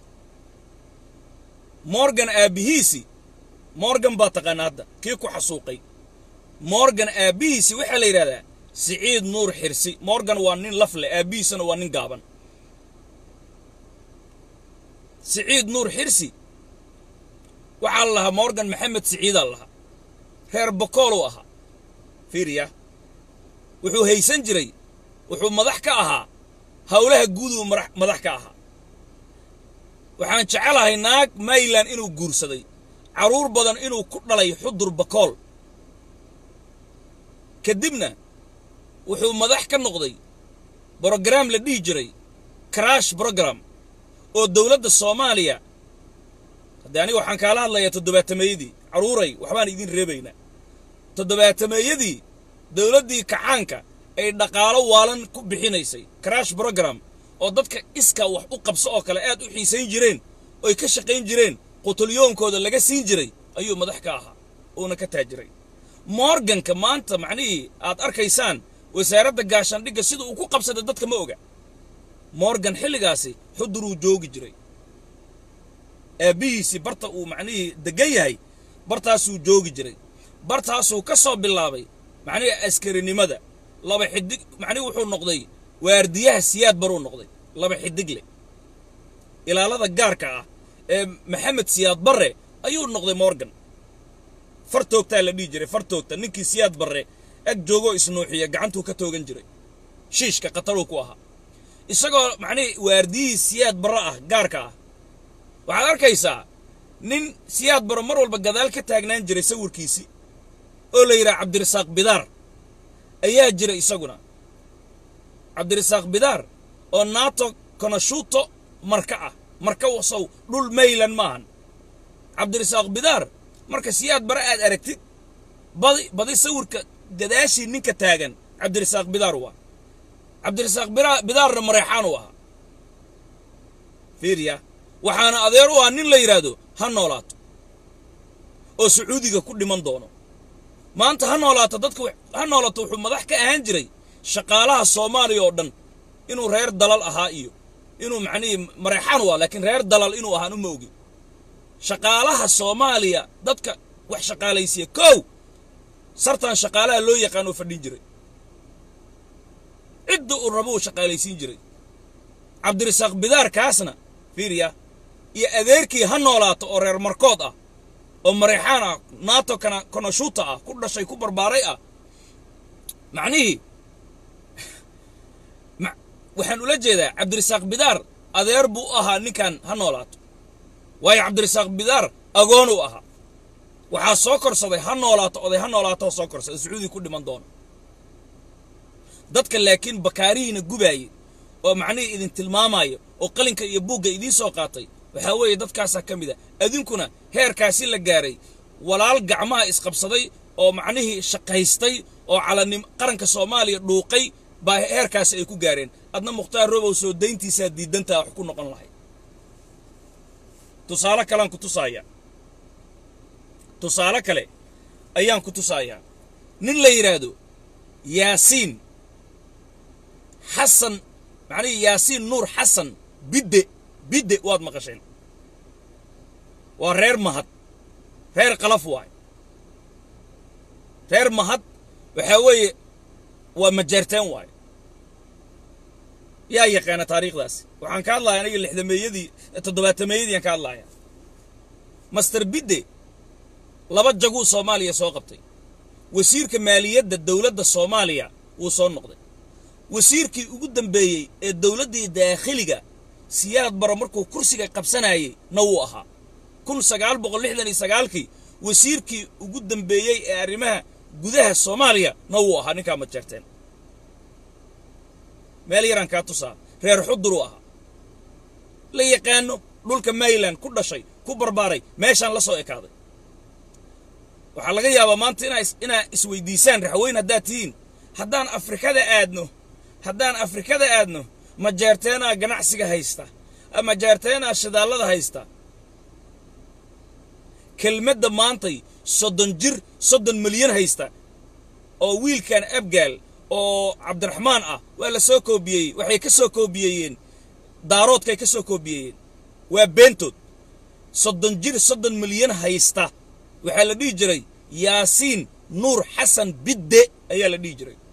morgan aabbihiisi morgan baa taqaana hadda kii ku xasuuqay morgan aabbihiisi waxaa la yidhahdaa siciid nuur xirsi morgan waa nin laf leh aabbihiisana waa nin gaaban siciid nuur xirsi waxaa la lahaa morgan maxamed siciidaa lahaa reer bokooluu ahaa fiiriya wuxuu haysan jiray wuxuu madax ka ahaa howlaha guuduu madax ka ahaa waxaan jecelahay naag mayland inuu guursaday carruur badan inuu ku dhalay xudur bakool kadibna wuxuu madax ka noqday brogaraam la dhihi jiray crash brogram oo dowladda soomaaliya haddii aniga waxaan kaala hadlayaa toddobaatameeyadii carruuray waxbaan idin reebaynaa toddobaatameeyadii dowladdii kacaanka ay dhaqaalo waalan ku bixinaysay crash brogram oo dadka iska wax u qabso oo kale aad u xiisayn jireen oy ka shaqayn jireen qutulyoonkooda laga siin jiray ayuu madax ka ahaa uuna ka taajiray morganka maanta macnihii aad arkaysaan wasaaradda gaashaandhigga sida uu ku qabsaday dadka ma oga morgan xilligaasi xuduruu joogi jiray aabbihiisii barta uu macnihii deggan yahay bartaasuu joogi jiray bartaasuu ka soo bilaabay macnihii askarinimada laba xidig macnihi wuxuu noqday waardiyaha siyaad baruu noqday laba xidig leh ilaalada gaarka ah ee maxamed siyaad barre ayuu noqday morgan far toogtaa la dhihi jiray far toogta ninkii siyaad barre ag joogoo isnuuxiya gacantuu ka toogan jiray shiishka khataruu ku ahaa isagoo macnihii waardiyihii siyaad barre ah gaarka ah waxaad arkaysaa nin siyaad barre mar walba gadaal ka taagnaan jiray sawirkiisii oo la yidhaha cabdirasaaq bidaar ayaa jira isaguna cabdirasaaq bidaar oo nato konashuuto marka ah marka wasow dhul maylan maahan cabdirasaaq bidaar marka siyaad bare aad aragtid badi badi sawirka gadaashii ninka taagan cabdirasaaq bidaar waa cabdirasaaq bidaarna mareexaan u ahaa fiiriya waxaana adeer u ah nin la yidhaahdo ha noolaato oo sacuudiga ku dhiman doono maanta ha noolaato dadka ha noolaato wuxuu madax ka ahaan jiray shaqaalaha soomaaliya oo dhan inuu reer dalal ahaa iyo inuu macnihii mareexaan waa laakiin reer dalal inuu ahaan uma ogi shaqaalaha soomaaliya dadka wax shaqaalaysiya kow sartan shaqaalaha loo yaqaan oo fadhin jiray cidda uu rabo uu shaqaalaysiin jiray cabdirasaaq bidaarkaasna fiiriya iyo adeerkii ha noolaato oo reer markood ah oo mareexaan ah nato kana konashuuta ah ku dhashay ku barbaaray ah macnihii waxaan ula jeedaa cabdirasaaq bidaar adeer buu u ahaa ninkan ha noolaato waayo cabdirasaaq bidaar agoon uu ahaa waxaa soo korsaday ha noolaato oday ha noolaato soo korsada sacuudi ku dhiman doono dadka laakiin bakaarihiina gubaayey oo macnihii idin tilmaamayo oo qalinka iyo buugga idiin soo qaatay waxaa weeye dadkaasaa ka mid a adinkuna heerkaasi la gaaray walaal gacmaha isqabsaday oo macnihii shaqaystay oo calanim qaranka soomaaliya dhuuqay baa heerkaasi ay ku gaareen adna mukhtaar robow soo dayntiisaa diidantaa wax ku noqon lahay tusaale kalean ku tusaaya tusaale kale ayaan ku tusayaa nin la yidhaahdo yaasiin xasan macnihii yaasiin nuur xasan bidde bidde waad maqasheen waa reer mahad reer qalaf waay reer mahad waxaa weeye waa majeerteen waay yaa yaqaana taariikhdaasi waxaan ka hadlaya aniga lixdameeyadii toddobaatameeyadii aan ka hadlaya master bidde laba jaguu soomaaliya soo qabtay wasiirka maaliyadda dowladda soomaaliya wuu soo noqday wasiirkii ugu dambeeyey ee dowladdii daakhiliga siyaad baro markuu kursiga qabsanayey na wuu ahaa kun sagaal boqol lixdan iyo sagaalkii wasiirkii ugu dambeeyey ee arrimaha gudaha soomaaliya na wuu ahaa ninkaa majeerteen meel yaraan kaa tusaa reer xuduruu ahaa la yaqaano dhulka mayland ku dhashay ku barbaaray meeshaan la soo ekaaday waxaa laga yaabaa maanta inaa inaa isweydiisaan raxweyn haddaad tihiin haddaan afrikada aadno haddaan afrikada aadno majeerteenaa ganacsiga haysta majeerteenaa shidaallada haysta kelmadda maantay soddon jir soddon milyan haysta oo wiilkan abgaal oo cabdiraxmaan ah waa la soo koobiyeyey waxay ka soo koobiyeeyeen daaroodkay ka soo koobiyeeyeen waa beentood soddon jir soddon milyan haysta waxaa la dhihi jiray yaasiin nuur xasan bidde ayaa la dhihi jiray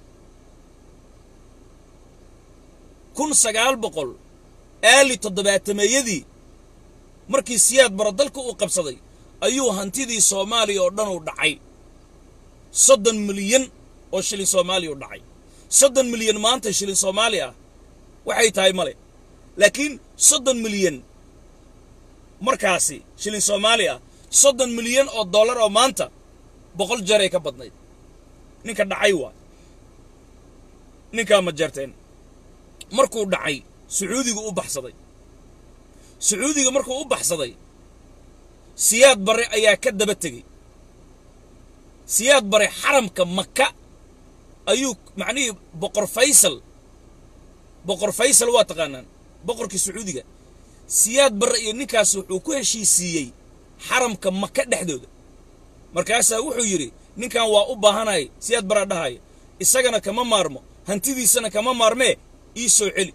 kun sagaal boqol aali toddobaatameeyadii markii siyaad baro dalka uu qabsaday ayuu hantidii soomaaliya oo dhan uu dhacay soddon milyan oo shilin soomaaliya u dhacay soddon milyan maanta shilin soomaali ah waxay tahay male laakiin soddon milyan markaasi shilin soomaali ah soddon milyan oo dollar oo maanta boqol jeer ay ka badnayd ninka dhacay waa ninkaa ma jeerteen markuu dhacay sacuudigu u baxsaday sacuudiga markuu u baxsaday siyaad bare ayaa ka daba tegey siyaad bare xaramka maka ayuu macnihii boqor faysal boqor faysal waa taqaanaan boqorkii sacuudiga siyaad bare iyo ninkaas wuxuu ku heshiisiiyey xaramka maka dhexdooda markaasaa wuxuu yidhi ninkan waa u baahanay siyaad baraa dhahaya isagana kama maarmo hantidiisana kama maarmee ii soo celi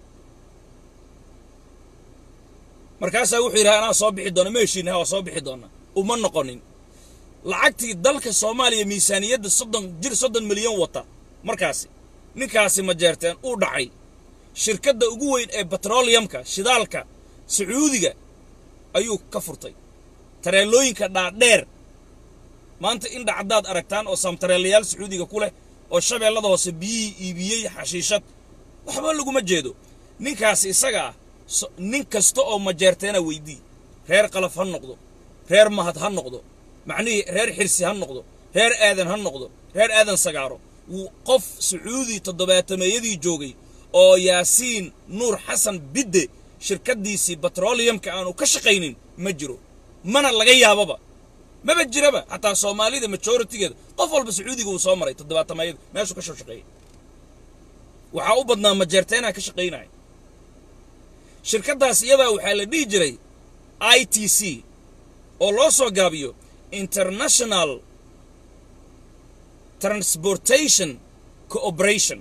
markaasaa wuxuu yidhi anaa soo bixi doona ma heshiinaha waa soo bixi doona uma noqonin lacagtii dalka soomaaliya miisaaniyadda soddon jir soddon milyan wata markaasi ninkaasi ma jeerteen uu dhacay shirkadda ugu weyn ee betroliyamka shidaalka sacuudiga ayuu ka furtay tareelooyinka dhaadheer maanta in dhacdaad aragtaan oo samtareelayaal sacuudiga ku leh oo shabeellada hoose biyihii iibiyey xashiishad waxba laguma jeedo ninkaasi isaga ah nin kasta oo majeerteena weydii reer qalaf ha noqdo reer mahad ha noqdo macnihii reer xirsi ha noqdo reer aadan ha noqdo reer aadan sagaaro wuu qof sacuudi toddobaatameeyadii joogay oo yaasiin nuur xasan bidde shirkaddiisii betroliyamka aanu ka shaqaynin ma jiro mana laga yaababa maba jiraba xataa soomaalida majoritigeeda qof walba sacuudiga uu soo maray toddobaatameeyada meeshuu ka soo shaqeeyay waxaa u badnaa majeerteenaa ka shaqaynaya shirkaddaas iyadaa waxaa la dhihi jiray i t c oo loo soo gaabiyo international transportation cooperation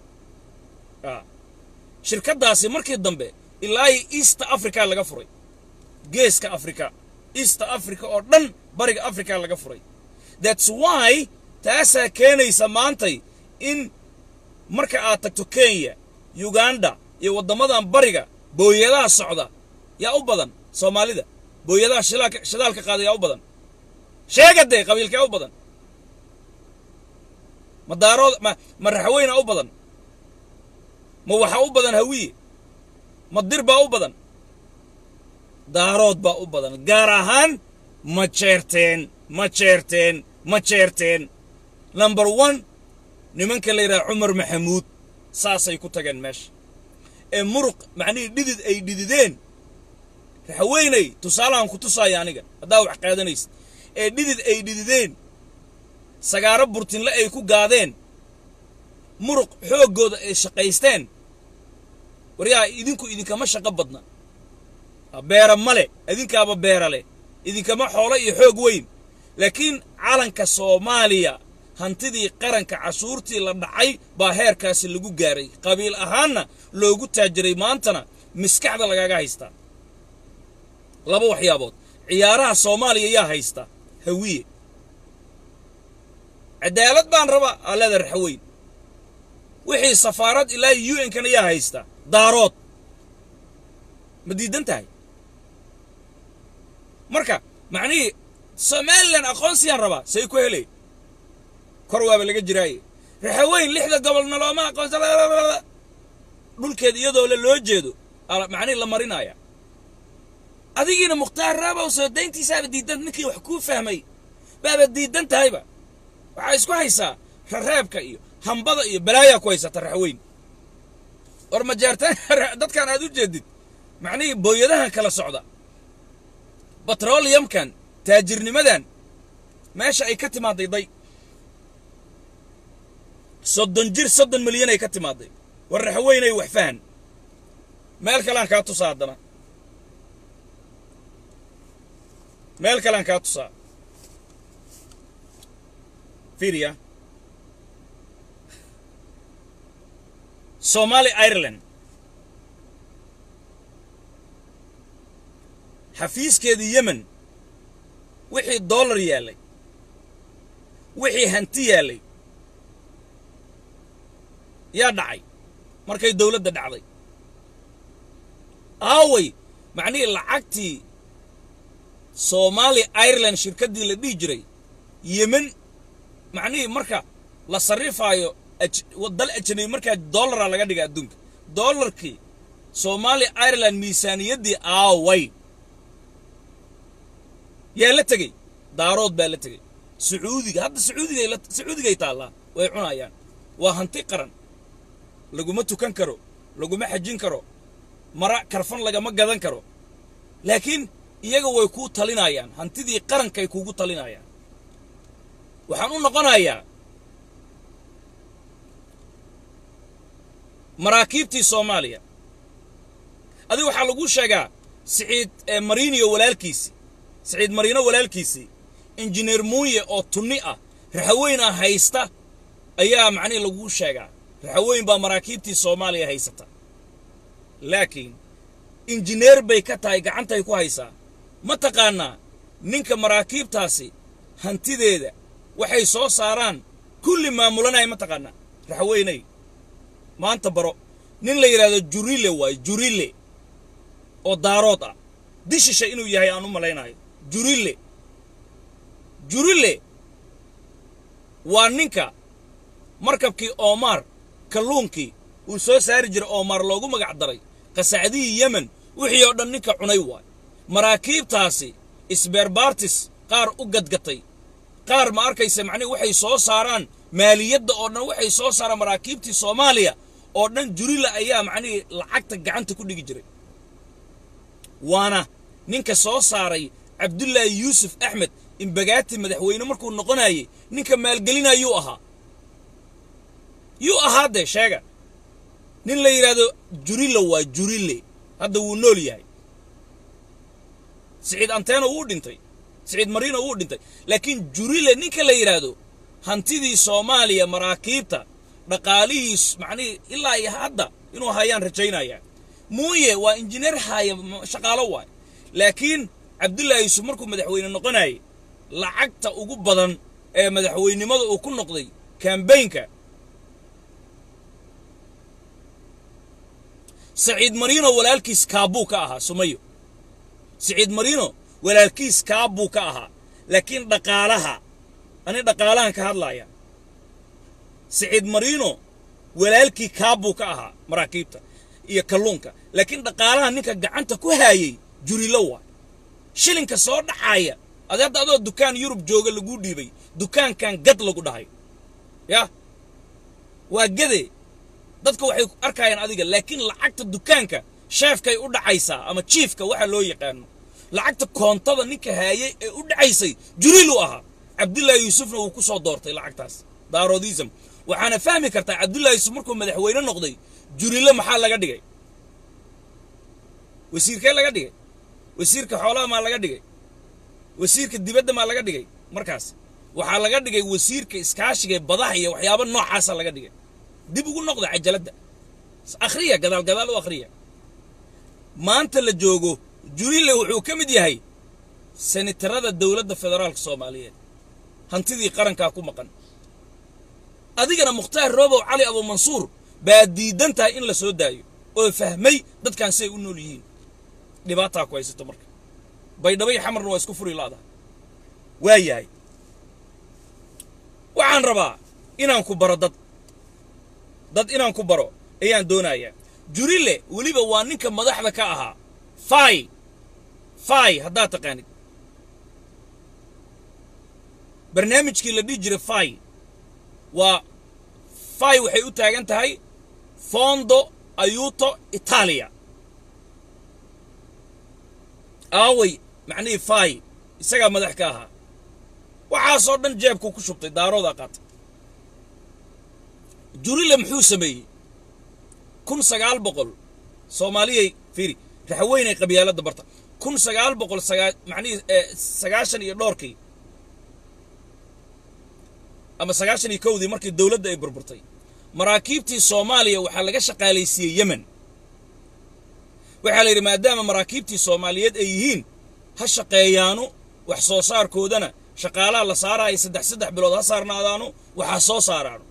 shirkaddaasi markii dambe ilaa east africa laga furay geeska africa east africa oo dhan bariga africa laga furay thats why taasaa keenaysa maantay in marka aad tagto kenya uganda iyo waddamadan bariga booyadaha socda yaa u badan soomaalida booyadaha shilaalka shidaalka qaada yaa u badan sheega dee qabiilkaa u badan ma daarood ma ma raxweyna u badan ma waxa u badan hawiye ma dir baa u badan daarood baa u badan gaar ahaan ma jeerteen ma jeerteen ma jeerteen number one nimanka la yidhaha cumar maxamuud saasay ku tageen meesha ee muruq macnihii dhidid ay dhidideen raxweynay tusaalahan ku tusaaya aniga haddaa wax qaadanaysa ee dhidid ay dhidideen sagaaro burtinle ay ku gaadeen muruq xooggooda ay shaqaysteen waryaa idinku idinkama shaqo badna beera male idinkaaba beera leh idinkama xoolo iyo xoog weyn laakiin calanka soomaaliya hantidii qaranka cashuurtii la dhacay baa heerkaasi lagu gaaray qabiil ahaanna loogu taajiray maantana miskaxda lagaaga haystaa laba waxyaabood ciyaaraha soomaaliya yaa haysta hawiye cadaalad baan rabaa aa leeda raxweyn wixii safaarad ilaa u n kana yaa haysta daarood ma diidan tahay marka macnihii somalilan aqoonsiyaan rabaa say ku helay kor waaba laga jiraaye raxaweyn lixda gobolna looma aqoonsa dhulkeeda iyadoo le loo jeedo macnihii la marinaya adigiina mukhtaar raabow soo dayntiisaaba diidan ninkii wax kuu fahmay baaba diidan tahayba waxaa isku haysaa rareebka iyo hambada iyo balaayaa ku haysata raxweyn war majaartaan dadkan aad u jeedid macnihii booyadahan kala socda batroliyamkan taajirnimadan meesha ay ka timaaday day soddon jir soddon milyan ay ka timaaday war raxweynay wax fahan meel kalean kaa tusaa haddana meel kalean kaa tusaa fiiriya somali ireland xafiiskeedii yemen wixii dollar yaallay wixii hanti yaallay yaa dhacay markay dawladda dhacday aaway macnihii lacagtii soomaali ireland shirkaddii la dhihi jiray yemen macnihii marka la sarrifaayo dal ajanabi markaa dollaraa laga dhiga adduunka dollarkii soomaali ireland miisaaniyaddii aaway yaa la tegey daarood baa la tegey sacuudiga hadda sacuudigay sacuudigay taallaa way cunayaan waa hanti qaran laguma tukan karo laguma xajin karo mara karfan lagama gadan karo laakiin iyaga way kuu talinayaan hantidii qarankay kuugu talinayaan waxaan u noqonayaa maraakiibtii soomaaliya adiga waxaa lagu sheegaa siciid mariiniyo walaalkiisii siciid mariino walaalkiisii injineer muuye oo tunni ah raxaweynaa haysta ayaa macnihi laguu sheegaa raxaweyn baa maraakiibtii soomaaliya haysata laakiin injineer bay ka tahay gacantay ku haysaa ma taqaannaa ninka maraakiibtaasi hantideeda waxay soo saaraan kulli maamulanaya ma taqaannaa raxaweynay maanta baro nin la yidhahdo jurile waayo jurile oo daarood ah dishisha inuu yahay aan u malaynayo jurile jurile waa ninka markabkii oomaar kalluunkii uu soo saari jiray oomaar loogu magac daray qasacdihii yemen wixii oo dhan ninka cunay waay maraakiibtaasi isbeerbaartis qaar u gadgatay qaar ma arkaysa macnihi waxay soo saaraan maaliyadda oo dhan waxay soo saaraan maraakiibtii soomaaliya oo dhan jurila ayaa macnihii lacagta gacanta ku dhigi jiray waana ninka soo saaray cabdullaahi yuusuf axmed imbagaati madaxweyne markuu noqonayay ninka maalgelinayuu ahaa yuu ahaa dee sheega nin la yidhaahdo jurila waa jurile hadda wuu nool yahay siciid anteeno wuu dhintay siciid mariino wuu dhintay laakiin jurile ninka la yidhaahdo hantidii soomaaliya maraakiibta dhaqaalihiis macnihii ilaa iyo hadda inuu hayaan rajaynaya muuye waa injineer haaya shaqaalo waay laakiin cabdullaahi yuusuf markuu madaxweyne noqonayay lacagta ugu badan ee madaxweynimada uu ku noqday kambaynka saciid mariino walaalkiis kaabuu ka ahaa sumayo saciid mariino walaalkiis kaabuu ka ahaa laakiin dhaqaalaha ani dhaqaalahan ka hadlaaya saciid mariino walaalkii kaabuu ka ahaa maraakiibta iyo kalluunka laakiin dhaqaalaha ninka gacanta ku haayay jurilo waa shilinka soo dhacaaya adi hadda adoo dukaan yurub jooga laguu dhiibay dukaankan gad lagu dhahay yah waa gade dadka waxay arkayaan adiga laakiin lacagta dukaanka sheefkay u dhacaysaa ama jiifka waxa loo yaqaano lacagta koontada ninka haayay ee u dhacaysay jurilu ahaa cabdullaahi yuusufna wuu ku soo doortay lacagtaas daaroodism waxaana fahmi kartaa cabdullaahi yusuf markuu madaxweyne noqday jurile maxaa laga dhigay wasiirkee laga dhigay wasiirka xoolaha maa laga dhigay wasiirka dibadda maa laga dhigay markaas waxaa laga dhigay wasiirka iskaashiga ee badaha iyo waxyaaba noocaasa laga dhigay dib ugu noqda cajaladda akhriya gadaal gadaal u akhriya maanta la joogo jurile wuxuu ka mid yahay senitarada dowladda federaalka soomaaliyeed hantidii qarankaa ku maqan adigana mukhtaar roobow cali abuumansuur baa diidan tahay in la soo daayo oo fahmay dadkan siay u nool yihiin dhibaataa ku haysato marka baydhabo iyo xamarna waa isku furi laadaha waa yahay waxaan rabaa inaan ku baro dad dad inaan ku baro ayaan doonayaa jurile weliba waa ninka madaxda ka ahaa fai fai haddaad taqaanid barnaamijkii la dhihi jiray fai waa fai waxay u taagan tahay fondo ayuto itaaliya aaway macnihii fai isagaa madax ka ahaa waxaasoo dhan jeebkuu ku shubtay daaroodaa qaatay jurile muxuu sameeyey kun sagaal boqol soomaaliyay fiiri raxweynay qabyaaladda barta kun sagaal boqol sagaa macnihii sagaashan iyo dhowrkii ama sagaashan iyo kowdii markii dowladda ay burburtay maraakiibtii soomaaliya waxaa laga shaqaalaysiiyey yemen waxaa la yidhi maadaama maraakiibtii soomaaliyeed ay yihiin ha shaqeeyaanu wax soo saarkoodana shaqaalaha la saaraayo saddex saddex bilood ha saarnaadaanu waxaa soo saaraanu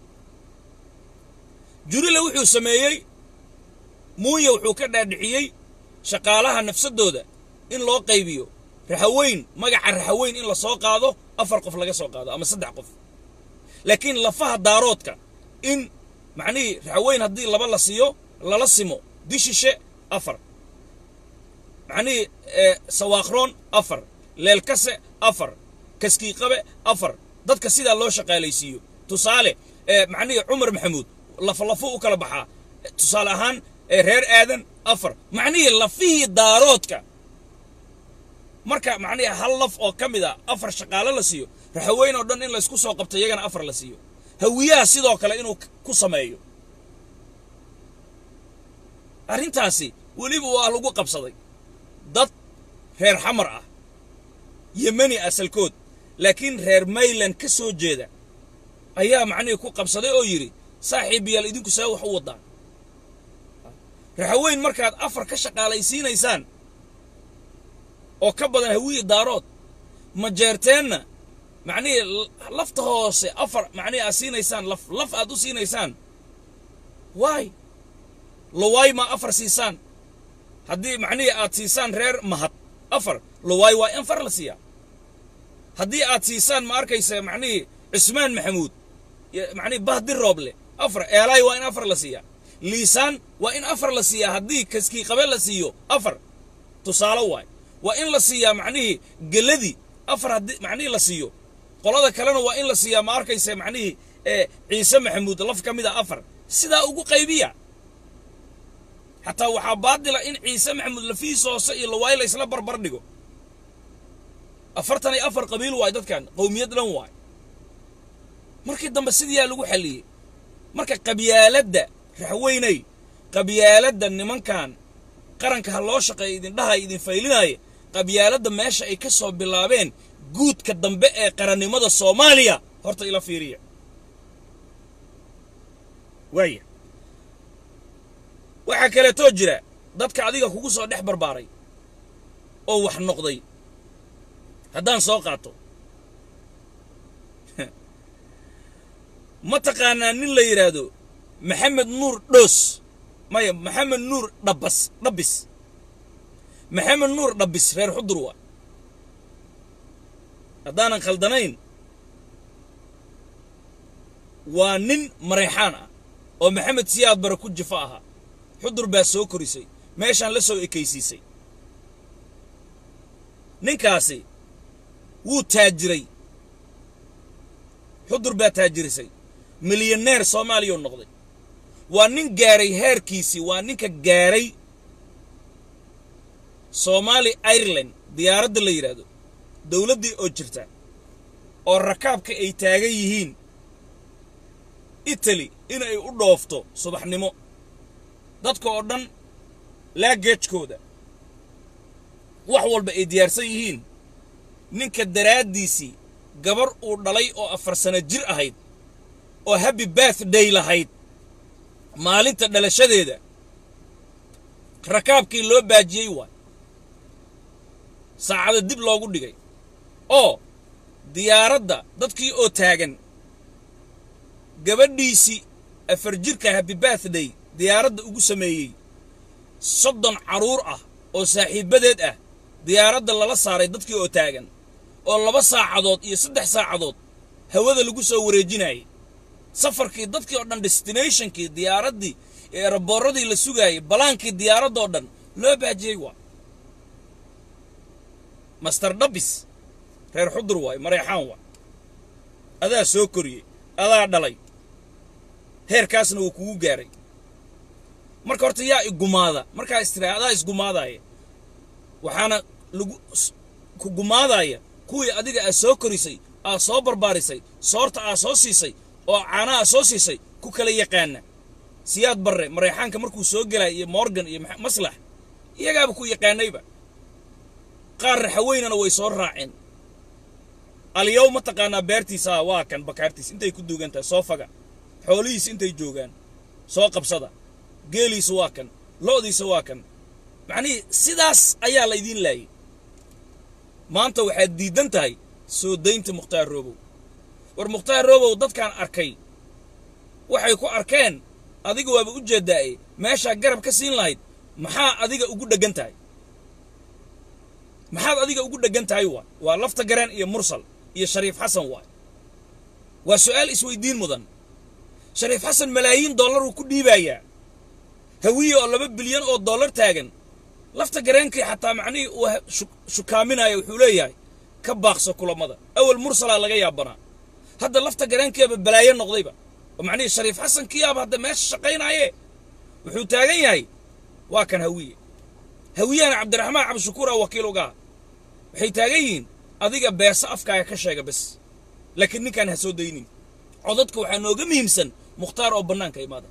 jurile wuxuu sameeyey muuya wuxuu ka dhaadhiciyey shaqaalaha nafsadooda in loo qaybiyo raxaweyn magaca raxaweyn in la soo qaado afar qof laga soo qaado ama saddex qof laakiin lafaha daaroodka in macnihii raxaweyn haddii laba la siiyo lala simo dishishe afar macnihii sawaaqroon afar leelkase afar kaskiiqabe afar dadka sidaa loo shaqaalaysiiyo tusaale macnihii cumar maxamuud laflafo u kala baxaa tusaale ahaan reer aadan afar macnihii lafihii daaroodka marka macnihii hal laf oo ka mid a afar shaqaalo la siiyo raxaweyn oo dhan in laysku soo qabto iyagana afar la siiyo hawiyaha sidoo kale inuu ku sameeyo arrintaasi weliba waa lagu qabsaday dad reer xamar ah yemeni asalkood laakiin reer mayland ka soo jeeda ayaa macnihii ku qabsaday oo yidhi saaxiibayaal idinku see wax u waddaan raxaweyn markaad afar ka shaqaalaysiinaysaan oo ka badan hawiyi daarood ma jeerteenna macnihii lafta hoose afar macnihii aad siinaysaan laf laf aad u siinaysaan waay lowaay ma afar siisaan haddii macnihii aad siisaan reer mahad afar lowaay waa in far la siiyaa haddii aad siisaan ma arkaysa macnihii cusmaan maxamuud macnihii bahdi rooble afar eelaay waa in afar la siiyaa liisaan waa in afar la siiyaa haddii kaskii qabe la siiyo afar tusaale waay waa in la siiyaa macnihii geladii afar haddii macnihii la siiyo qolada kalena waa in la siiyaa ma arkaysa macnihii ciise maxamuud laf ka mid a afar sidaa ugu qaybiya xataa waxaa baadila in ciise maxamuud lafihiisa hoose iyo lawaay la isla barbar dhigo afartan iyo afar qabiil waay dadkan qowmiyad dhan waay markii dambe sidiyaa lagu xalliyey marka qabyaaladda raxweynay qabyaaladda nimankan qaranka ha loo shaqeeya idindhahay idin faylinaya qabyaaladda meesha ay ka soo bilaabeen guudka dambe ee qarannimada soomaaliya horta ila fiiriya waaya waxaa kaleetoo jira dadka adiga kugu soo dhex barbaaray oo wax noqday haddaan soo qaato ma taqaanaa nin la yidhaahdo maxamed nuur dhoos maya maxamed nuur dhabbas dhabbis maxamed nuur dhabbis reer xudur waa haddaanan khaldanayn waa nin marayxaan ah oo maxamed siyaad bare ku jifo ahaa xudur baa soo korisay meeshaan la soo ekaysiisay ninkaasi wuu taajiray xudur baa taajirisay milyaneer soomaaliyau noqday waa nin gaaray heerkiisii waa ninka gaaray soomaali ireland diyaaradda la yidhaahdo dowladdii oo jirta oo rakaabka ay taagan yihiin italy inay u dhoofto subaxnimo dadka oo dhan laageejkooda wax walba ay diyaarsan yihiin ninka daraaddiisii gabar uu dhalay oo afar sano jir ahayd oo happy birthday lahayd maalinta dhalashadeeda rakaabkii loo baajiyey waay saacada dib loogu dhigay oo diyaaradda dadkii oo taagan gabadhiisii afar jirka happy birthday diyaaradda ugu sameeyey soddon carruur ah oo saaxiibbadeed ah diyaaradda lala saaray dadkii oo taagan oo laba saacadood iyo saddex saacadood hawada lagu soo wareejinayay safarkii dadkii oo dhan destinationkii diyaaraddii eeraboorradii la sugaayay balaankii diyaaradoo dhan loo baajiyey waa master dhabbis reer xudur waay mareexaan waay adaa soo koriyey adaa dhalay heerkaasna wuu kugu gaaray marka horta yaa igumaada markaa istiraa adaa isgumaadaaya waxaana lagu ku gumaadaaya kuwii adiga aad soo korisay aad soo barbaarisay soorta aad soo siisay oo caanaha soo siisay ku kala yaqaana siyaad barre mareexaanka markuu soo gelaya iyo morgan iyo maslax iyagaaba ku yaqaanayba qaar raxaweynana way soo raaceen alyow ma taqaanaa beertiisa waa kan bakaartiis intay ku duugan tahay soo faga xoolihiisa intay joogaan soo qabsada geeliisa waa kan lo'diisa waa kan macnihii sidaas ayaa la idiin laayay maanta waxaad diidan tahay soo daynta mukhtaar roobow war mukhtaar roobow dadkaan arkay waxay ku arkeen adiga waaba u jeeddaaye meeshaa garab ka siin lahayd maxaa adiga ugu dheggan tahay maxaad adiga ugu dheggan tahay waay waa lafta garaan iyo mursal iyo shariif xasan waay waa su'aal isweydiin mudan shariif xasan malaayiin dollar uu ku dhiibayaa hawiye oo laba bilyan oo dollar taagan lafta gareenkii xataa macnihii uu shukaaminaya wuxuu leeyahay ka baaqso kulammada awal mursalaa laga yaabanaa hadda lafta gareenkeeba balaayo noqdayba oo macnihii shariif xasan kiyaaba hadda meesha shaqaynaaye wuxuu taagan yahay waa kan hawiye hawiyahana cabdiraxmaan cabdishakuur a wakiil ugaa waxay taagan yihiin adiga beesa afkaaga ka sheega bes laakiin ninkaan ha soo daynin codadka waxaa nooga muhiimsan mukhtaar oo bannaanka imaada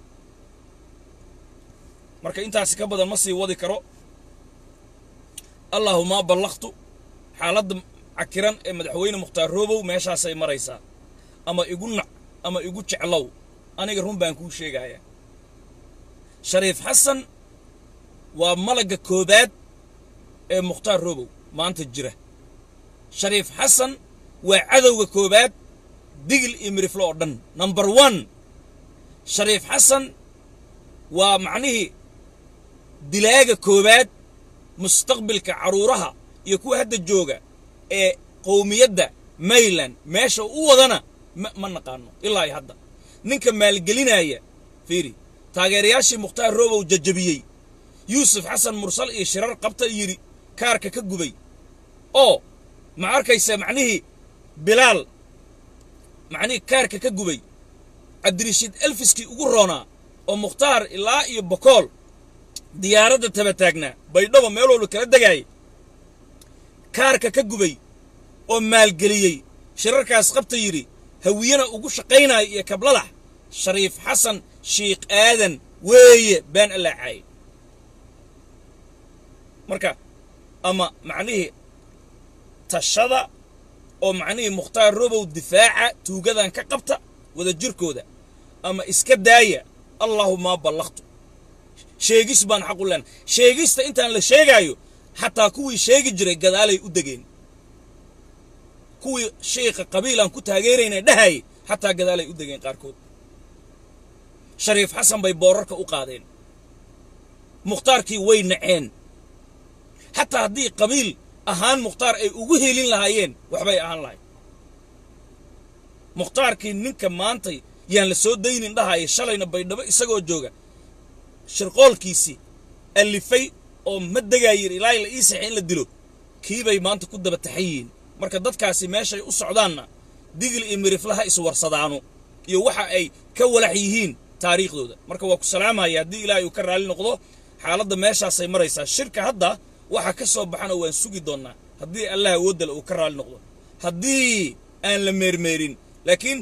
marka intaasi ka badan ma sii wadi karo allaahuma ballaqtu xaaladda cakiran ee madaxweyne mukhtaar roobow meeshaasay maraysaa ama igu nac ama igu jeclow aniga run baan kuu sheegayaa shariif xasan waa malagga koobaad ee mukhtaar roobow maanta jira shariif xasan waa cadowga koobaad digil iyo miriflo oo dhan number one shariif xasan waa macnihii dilaaga koowaad mustaqbilka carruuraha iyo kuwa hadda jooga ee qowmiyadda mayland meesha u wadana ma ma naqaano ilaa iyo hadda ninka maalgelinaya fiiri taageerayaashii mukhtaar roobow jajabiyey yuusuf xasan mursal iyo shirar qabta yidhi kaarka ka gubay oo ma arkaysa macnihii bilaal macnihii kaarka ka gubay cabdirashiid elfiskii ugu roonaa oo mukhtaar ilaa iyo bokool diyaaradda taba taagnaa baydhabo meel walba kala degaayay kaarka ka gubay oo maalgeliyey shirarkaas qabta yidhi hawiyana ugu shaqaynaayo iyo kabladax shariif xasan shiikh aadan weeye baan allaacaaye marka ama macnihii tashada oo macnihii mukhtaar robow difaaca tuugadan ka qabta wada jirkooda ama iska daaya allaahuma ballaqtu sheegis baan xaq u lena sheegista intaan la sheegaayo xataa kuwii sheegi jiray gadaalay u degeen kuwii shiikha qabiilaan ku taageerayna dhahayay xataa gadaalay u degeen qaarkood shariif xasan bay boorarka u qaadeen mukhtaarkii way naceen xataa haddii qabiil ahaan mukhtaar ay ugu helin lahaayeen waxbay ahaan lahayd mukhtaarkii ninka maantay yaan la soo daynin dhahaya shalayna baydhabo isagoo jooga shirqoolkiisii allifay oo ma degaayir ilaa la ii saxay in la dilo kiibay maanta ku daba taxan yihiin marka dadkaasi meeshay u socdaanna digil iyo miriflaha iswarsadaano iyo waxa ay ka walax yihiin taariikhdooda marka waa ku salaamaya haddii ilaahay uu ka raalli noqdo xaaladda meeshaasay maraysaa shirka hadda waxa ka soo baxana waan sugi doonnaa haddii allah awooddale uu ka raalli noqdo haddii aan la meermeerin laakiin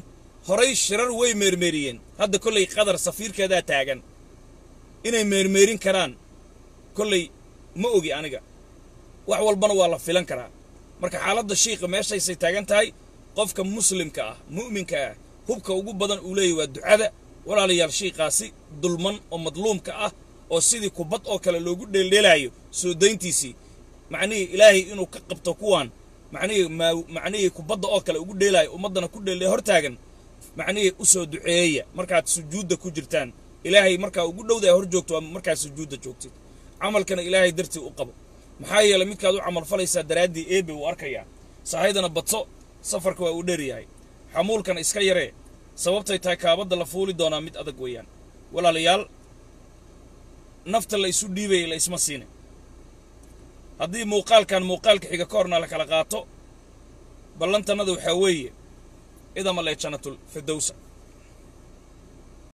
horay shirar way meermeeriyeen hadda kollay qatar safiirkeedaa taagan inay meermeerin karaan kollay ma ogi aniga wax walbana waa la filan karaa marka xaaladda shiiqa meeshaysay taagan tahay qofka muslimka ah mu'minka ah hubka ugu badan uu leeyahy waa ducada walaalayaal shiiqaasi dulman oo madluumka ah oo sidii kubad oo kale loogu dheeldheelaayo soo dayntiisii macnihii ilaahay inuu ka qabto kuwaan macnihii maa macnihii kubadda oo kale ugu dheelaayo ummaddana ku dheeldhee hor taagan macnihii u soo duceeya markaad sujuudda ku jirtaan ilaahay markaa ugu dhowdaa hor joogto waa markaad sujuudda joogtid camalkana ilaahay dartii u qabo maxaa yeelay midkaad u camal falaysaa daraaddii eebe uu arkayaa sahaydana badso safarka waa uu dheer yahay xamuulkana iska yaree sababtay tahay kaabadda la fuuli doonaa mid adag weeyaan walaalayaal nafta la isu dhiibayay la isma siine haddii muuqaalkan muuqaalka xiga ka horna la kala qaato ballantannada waxaa weeye idama lee jannatul firdowsa